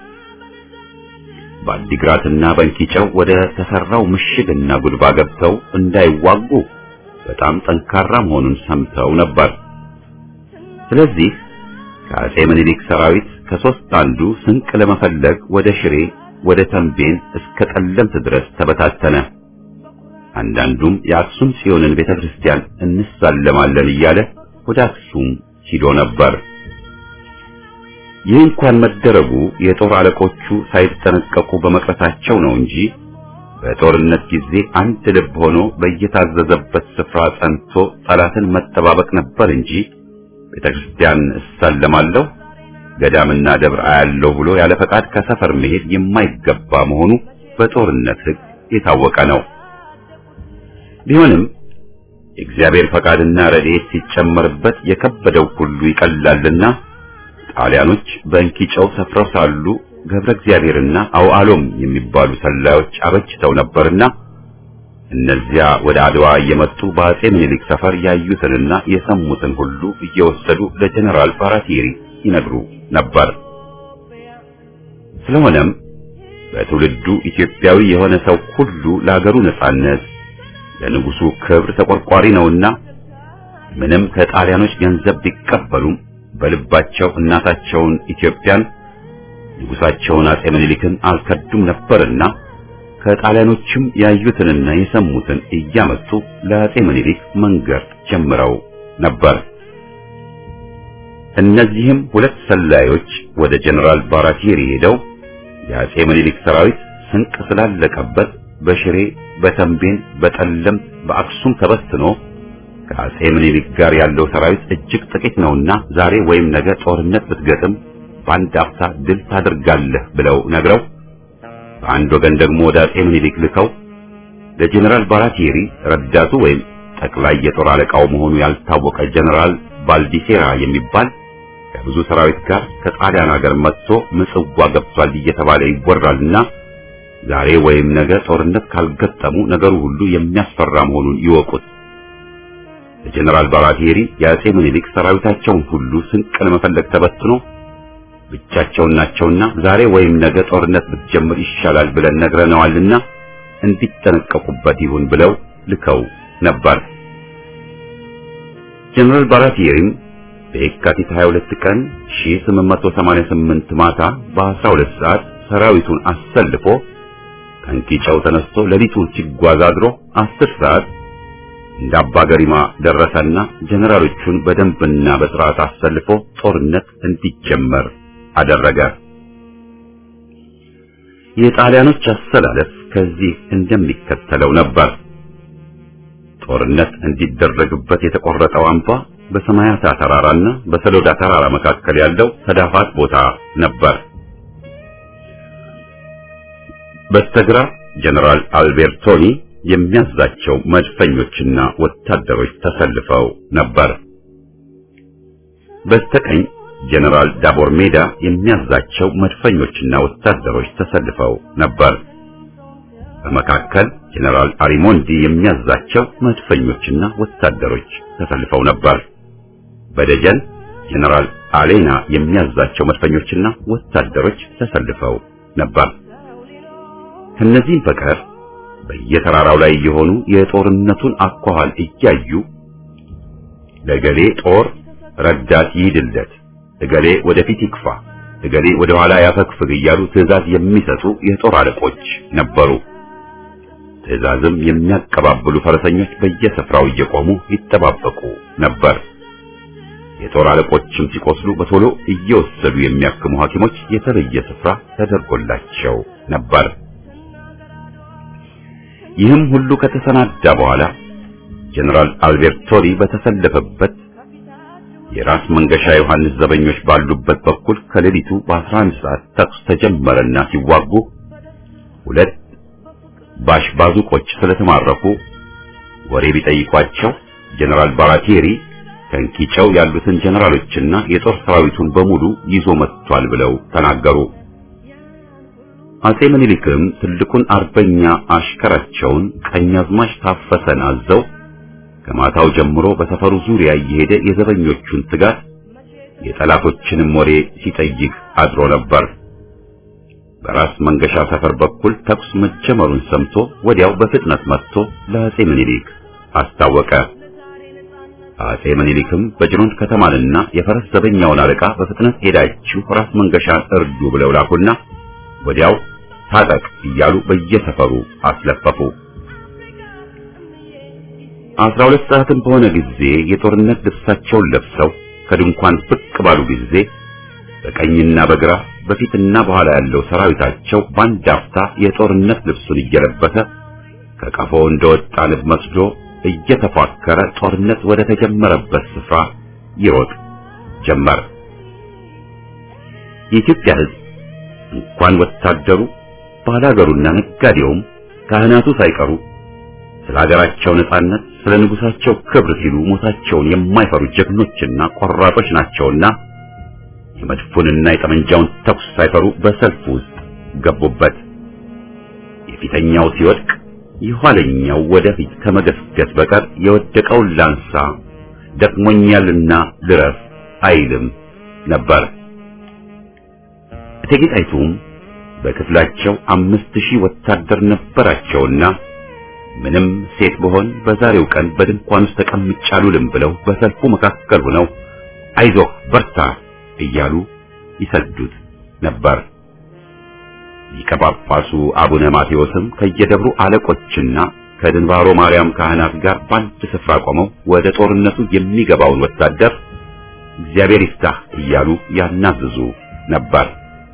በአዲግራትና በእንኪጨው ወደ ተሰራው ምሽግና ጉድባ ገብተው እንዳይዋጉ በጣም ጠንካራ መሆኑን ሰምተው ነበር። ስለዚህ ከአጼ ምኒልክ ሰራዊት ከሶስት አንዱ ስንቅ ለመፈለግ ወደ ሽሬ፣ ወደ ተንቤን እስከ ጠለምት ድረስ ተበታተነ። አንዳንዱም የአክሱም ጽዮንን ቤተክርስቲያን እንሳለማለን እያለ ወደ አክሱም ሂዶ ነበር። ይህ እንኳን መደረጉ የጦር አለቆቹ ሳይጠነቀቁ በመቅረታቸው ነው እንጂ በጦርነት ጊዜ አንድ ልብ ሆኖ በየታዘዘበት ስፍራ ጸንቶ ጠላትን መጠባበቅ ነበር እንጂ ቤተክርስቲያን እሳለማለሁ ገዳምና ደብር አያለሁ ብሎ ያለ ፈቃድ ከሰፈር መሄድ የማይገባ መሆኑ በጦርነት ሕግ የታወቀ ነው። ቢሆንም የእግዚአብሔር ፈቃድና ረድኤት ሲጨመርበት የከበደው ሁሉ ይቀላልና ጣሊያኖች በእንኪጨው ሰፍረው ሳሉ ገብረ እግዚአብሔርና አውዓሎም የሚባሉ ሰላዮች አበጅተው ነበርና እነዚያ ወደ አድዋ እየመጡ በአጼ ምኒልክ ሰፈር ያዩትንና የሰሙትን ሁሉ እየወሰዱ ለጀነራል ባራቴሪ ይነግሩ ነበር። ስለሆነም በትውልዱ ኢትዮጵያዊ የሆነ ሰው ሁሉ ለአገሩ ነጻነት ለንጉሱ ክብር ተቆርቋሪ ነውና ምንም ከጣሊያኖች ገንዘብ ቢቀበሉም በልባቸው እናታቸውን ኢትዮጵያን ንጉሳቸውን አጼ ምኒልክን አልከዱም ነበርና ከጣሊያኖችም ያዩትንና የሰሙትን እያመጡ ለአጼ ምኒልክ መንገር ጀምረው ነበር። እነዚህም ሁለት ሰላዮች ወደ ጀነራል ባራቴሪ ሄደው የአጼ ምኒልክ ሰራዊት ስንቅ ስላለቀበት በሽሬ፣ በተንቤን፣ በጠለምት፣ በአክሱም ተበትኖ ከአጼ ምኒልክ ጋር ያለው ሰራዊት እጅግ ጥቂት ነውና ዛሬ ወይም ነገ ጦርነት ብትገጥም በአንድ አፍታ ድል ታደርጋለህ ብለው ነግረው በአንድ ወገን ደግሞ ወደ አጼ ምኒልክ ልከው ለጀነራል ባራቴሪ ረዳቱ ወይም ጠቅላይ የጦር አለቃው መሆኑ ያልታወቀ ጀነራል ባልዲሴራ የሚባል ከብዙ ሰራዊት ጋር ከጣሊያን ሀገር መጥቶ ምጽዋ ገብቷል እየተባለ ይወራልና ዛሬ ወይም ነገ ጦርነት ካልገጠሙ ነገሩ ሁሉ የሚያስፈራ መሆኑን ይወቁት። የጀነራል ባራቴሪ የአጼ ምኒልክ ሰራዊታቸውን ሁሉ ስንቅ ለመፈለግ ተበትኖ ብቻቸውን ናቸውና ዛሬ ወይም ነገ ጦርነት ብትጀምር ይሻላል ብለን ነግረነዋልና እንዲጠነቀቁበት ይሁን ብለው ልከው ነበር። ጀነራል ባራቴሪም በየካቲት 22 ቀን 1888 ማታ በ12 ሰዓት ሰራዊቱን አሰልፎ ከእንቂጨው ተነስቶ ሌሊቱን ሲጓዝ አድሮ 10 ሰዓት እንደ አባ ገሪማ ደረሰና ጀነራሎቹን በደንብና በስርዓት አሰልፎ ጦርነት እንዲጀመር አደረገ። የጣሊያኖች አሰላለፍ ከዚህ እንደሚከተለው ነበር። ጦርነት እንዲደረግበት የተቆረጠው አምባ በሰማያታ ተራራና በሰሎዳ ተራራ መካከል ያለው ተዳፋት ቦታ ነበር። በስተግራ ጀነራል አልቤርቶኒ የሚያዛቸው መድፈኞችና ወታደሮች ተሰልፈው ነበር። በስተቀኝ ጀነራል ዳቦር ሜዳ የሚያዛቸው መድፈኞችና ወታደሮች ተሰልፈው ነበር። በመካከል ጀነራል አሪሞንዲ የሚያዛቸው መድፈኞችና ወታደሮች ተሰልፈው ነበር። በደጀን ጀነራል አሌና የሚያዛቸው መድፈኞችና ወታደሮች ተሰልፈው ነበር። ከነዚህም በቀር በየተራራው ላይ የሆኑ የጦርነቱን አኳኋን እያዩ ለገሌ ጦር ረዳት ይሂድለት፣ እገሌ ወደፊት ይክፋ፣ እገሌ ወደ ኋላ ያፈግፍግ እያሉ ትዕዛዝ የሚሰጡ የጦር አለቆች ነበሩ። ትዕዛዝም የሚያቀባብሉ ፈረሰኞች በየስፍራው እየቆሙ ይጠባበቁ ነበር። የጦር አለቆችም ሲቆስሉ በቶሎ እየወሰዱ የሚያክሙ ሐኪሞች የተለየ ስፍራ ተደርጎላቸው ነበር። ይህም ሁሉ ከተሰናዳ በኋላ ጀነራል አልቤርቶኒ በተሰለፈበት የራስ መንገሻ ዮሐንስ ዘበኞች ባሉበት በኩል ከሌሊቱ በ11 ሰዓት ተኩስ ተጀመረና ሲዋጉ ሁለት ባሽ ባዙቆች ስለተማረኩ ወሬ ቢጠይቋቸው ጀነራል ባራቴሪ ከንኪጨው ያሉትን ጀነራሎችና የጦር ሰራዊቱን በሙሉ ይዞ መጥቷል ብለው ተናገሩ። አጼ ምኒልክም ትልቁን አርበኛ አሽከራቸውን ቀኛዝማች ታፈሰን አዘው ከማታው ጀምሮ በሰፈሩ ዙሪያ እየሄደ የዘበኞቹን ትጋት የጠላቶችንም ወሬ ሲጠይቅ አድሮ ነበር። በራስ መንገሻ ሰፈር በኩል ተኩስ መጀመሩን ሰምቶ ወዲያው በፍጥነት መጥቶ ለአጼ ምኒልክ አስታወቀ። አጼ ምኒልክም በጅሮንድ ከተማንና የፈረስ ዘበኛውን አለቃ በፍጥነት ሄዳችሁ ራስ መንገሻን እርዱ ብለው ላኩና ወዲያው ታጠቅ እያሉ በየሰፈሩ አስለፈፉ። አስራ ሁለት ሰዓትም በሆነ ጊዜ የጦርነት ልብሳቸውን ለብሰው ከድንኳን ብቅ ባሉ ጊዜ በቀኝና በግራ በፊትና በኋላ ያለው ሰራዊታቸው በአንድ አፍታ የጦርነት ልብሱን እየለበሰ ከቀፎ እንደወጣ ንብ መስሎ እየተፏከረ ጦርነት ወደ ተጀመረበት ስፍራ ይሮጥ ጀመር። የኢትዮጵያ ሕዝብ እንኳን ወታደሩ ባላገሩና ነጋዴውም ካህናቱ ሳይቀሩ ስለ ሀገራቸው ነጻነት፣ ስለ ንጉሳቸው ክብር ሲሉ ሞታቸውን የማይፈሩ ጀግኖችና ቆራጦች ናቸውና የመድፉንና የጠመንጃውን ተኩስ ሳይፈሩ በሰልፍ ውስጥ ገቡበት። የፊተኛው ሲወድቅ የኋለኛው ወደፊት ከመገስገስ በቀር የወደቀውን ላንሳ ደክሞኛልና ልረፍ አይልም ነበር። እቴጌ ጣይቱም በክፍላቸው አምስት ሺህ ወታደር ነበራቸውና ምንም ሴት ብሆን በዛሬው ቀን በድንኳን ውስጥ ተቀምጬ አልውልም ብለው በሰልፉ መካከል ሆነው አይዞህ በርታ እያሉ ይሰዱት ነበር። ሊቀ ጳጳሱ አቡነ ማቴዎስም ከየደብሩ አለቆችና ከድንባሮ ማርያም ካህናት ጋር በአንድ ስፍራ ቆመው ወደ ጦርነቱ የሚገባውን ወታደር እግዚአብሔር ይፍታህ እያሉ ያናዝዙ ነበር።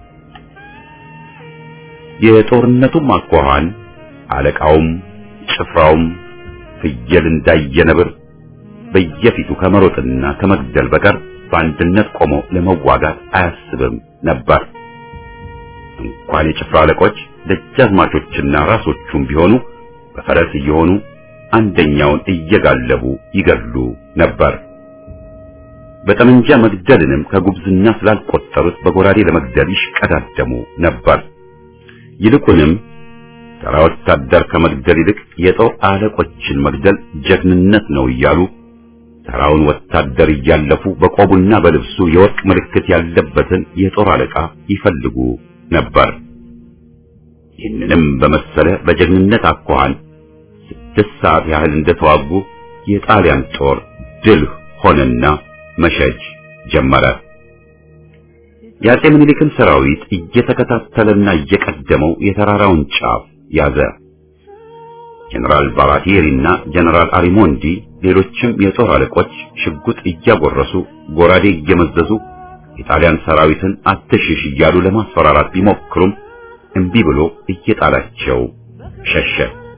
የጦርነቱም አኳኋን አለቃውም ጭፍራውም ፍየል እንዳየ ነብር በየፊቱ ከመሮጥና ከመግደል በቀር በአንድነት ቆሞ ለመዋጋት አያስብም ነበር። እንኳን የጭፍራ አለቆች ደጃዝማቾችና ራሶቹም ቢሆኑ በፈረስ እየሆኑ አንደኛውን እየጋለቡ ይገድሉ ነበር። በጠመንጃ መግደልንም ከጉብዝና ስላልቆጠሩት በጎራዴ ለመግደል ይሽቀዳደሙ ነበር። ይልቁንም ተራ ወታደር ከመግደል ይልቅ የጦር አለቆችን መግደል ጀግንነት ነው እያሉ ተራውን ወታደር እያለፉ በቆቡና በልብሱ የወርቅ ምልክት ያለበትን የጦር አለቃ ይፈልጉ ነበር። ይህንንም በመሰለ በጀግንነት አኳኋን ስድስት ሰዓት ያህል እንደተዋጉ የጣሊያን ጦር ድል ሆነና መሸጅ ጀመረ። የአጼ ምኒልክን ሰራዊት እየተከታተለና እየቀደመው የተራራውን ጫፍ ያዘ። ጀነራል ባራቲሪና ጀነራል አሪሞንዲ ሌሎችም የጦር አለቆች ሽጉጥ እያጎረሱ ጎራዴ እየመዘዙ የጣሊያን ሰራዊትን አትሽሽ እያሉ ለማስፈራራት ቢሞክሩም እምቢ ብሎ እየጣላቸው ሸሸ።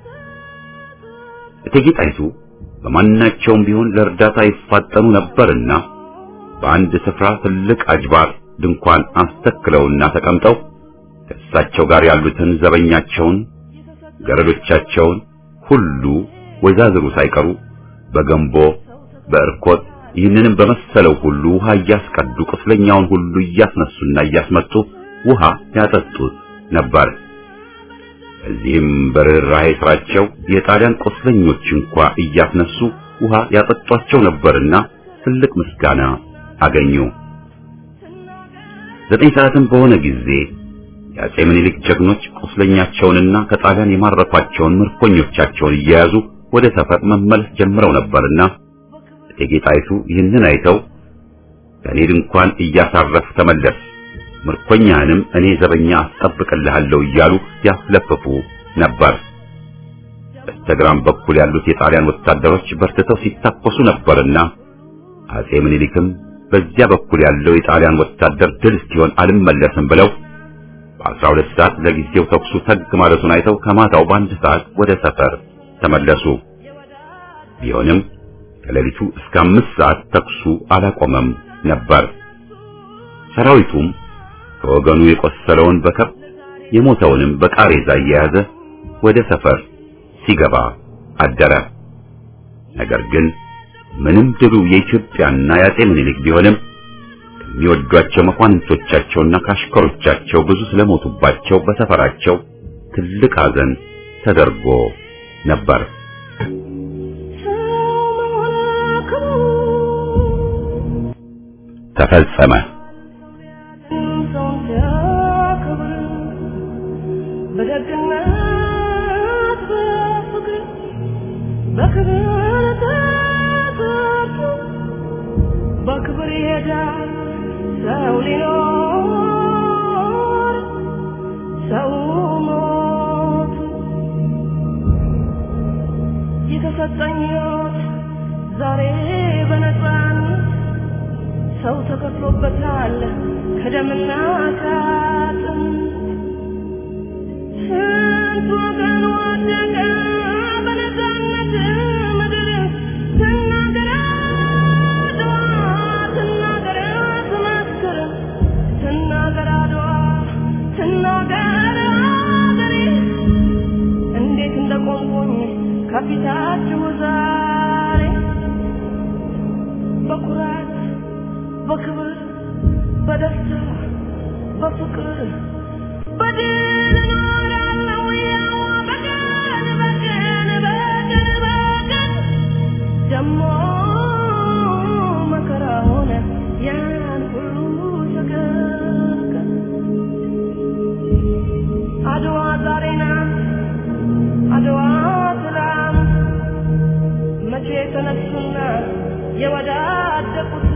እቴጌ ጣይቱ በማናቸውም ቢሆን ለእርዳታ ይፋጠኑ ነበርና በአንድ ስፍራ ትልቅ አጅባር ድንኳን አስተክለውና ተቀምጠው ከእሳቸው ጋር ያሉትን ዘበኛቸውን፣ ገረዶቻቸውን ሁሉ ወይዛዝሩ ሳይቀሩ በገንቦ በእርኮት ይህንንም በመሰለው ሁሉ ውሃ እያስቀዱ ቁስለኛውን ሁሉ እያስነሱና እያስመጡ ውሃ ያጠጡት ነበር። እዚህም በርኅራኄ ስራቸው የጣሊያን ቁስለኞች እንኳ እያስነሱ ውሃ ያጠጧቸው ነበርና ትልቅ ምስጋና አገኙ። ዘጠኝ ሰዓትም በሆነ ጊዜ የአጼ ምኒልክ ጀግኖች ቁስለኛቸውንና ከጣሊያን የማረኳቸውን ምርኮኞቻቸውን እየያዙ ወደ ሰፈር መመለስ ጀምረው ነበርና እቴጌ ጣይቱ ይህንን አይተው ከእኔ ድንኳን እያሳረፍ ተመለስ፣ ምርኮኛህንም እኔ ዘበኛ አስጠብቅልሃለሁ እያሉ ያስለፍፉ ነበር። በስተግራም በኩል ያሉት የጣሊያን ወታደሮች በርትተው ሲታኮሱ ነበርና አጼ ምኒልክም በዚያ በኩል ያለው የጣሊያን ወታደር ድል እስኪሆን አልመለስም ብለው በአስራ ሁለት ሰዓት ለጊዜው ተኩሱ ተግ ማለቱን አይተው ከማታው በአንድ ሰዓት ወደ ሰፈር ተመለሱ። ቢሆንም ከሌሊቱ እስከ አምስት ሰዓት ተኩሱ አላቆመም ነበር። ሰራዊቱም ከወገኑ የቆሰለውን በከብት የሞተውንም በቃሬዛ እየያዘ ወደ ሰፈር ሲገባ አደረ። ነገር ግን ምንም ድሉ የኢትዮጵያና የአጼ ምኒልክ ቢሆንም ከሚወዷቸው መኳንንቶቻቸውና ካሽከሮቻቸው ብዙ ስለሞቱባቸው በሰፈራቸው ትልቅ ሐዘን ተደርጎ ነበር። ተፈጸመ። በደግነት በፍቅር በክብር ተጠርቶ በክብር ይሄዳል ሰው ሊኖር ሰው ሞቱ የተሰጠኝ ሕይወት ዛሬ በነፃነት ሰው ተከፍሎበታል ከደምና ከአጥንት ስንት ወገን ወደቀ በነፃነት ምድር ትናገር አድዋ ትናገር ትመስክር ትናገር አድዋ ትናገር አገሬ እንዴት እንደቆምኩኝ ከፊታችሁ ዛሬ በኩራት በክብር በደስታ በፍቅር በድል እኖራለሁ ያው በቀን በቀን በቀን በቀን ደሞ መከራ ሆነ ያን ሁሉ ተገቀን አድዋ ዛሬ ናት አድዋ ትላንት መቼ ተነሱና የወዳደቁት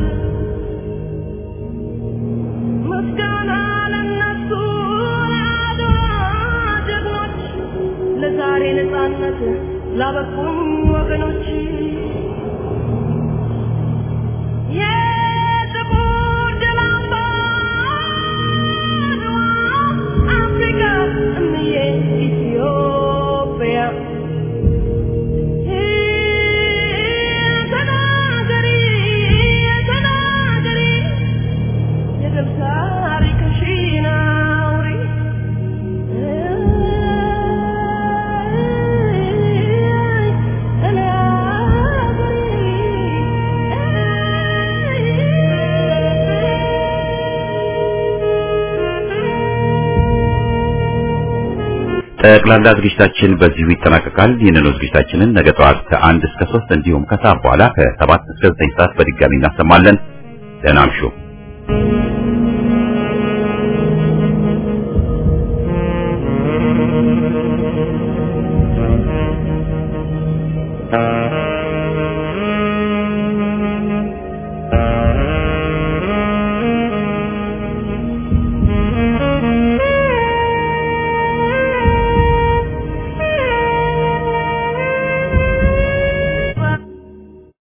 ምስጋና ለነሱ ለአድዋ ጀግኖች ለዛሬ ነፃነት ላበቁኝ ወገኖች የጥቁር ድል አምባ አድዋ አፍሪካ እምዬ ኢትዮጵያ ተናገሪ ተናገሪ የድል ታሪክሽን አውሪ እኔ ጠቅላላ ዝግጅታችን በዚሁ ይጠናቀቃል። ይህንኑ ዝግጅታችንን ነገ ጠዋት ከአንድ እስከ ሶስት እንዲሁም ከሰዓት በኋላ ከሰባት እስከ ዘጠኝ ሰዓት በድጋሚ እናሰማለን። ደህና እምሹ። Thank you.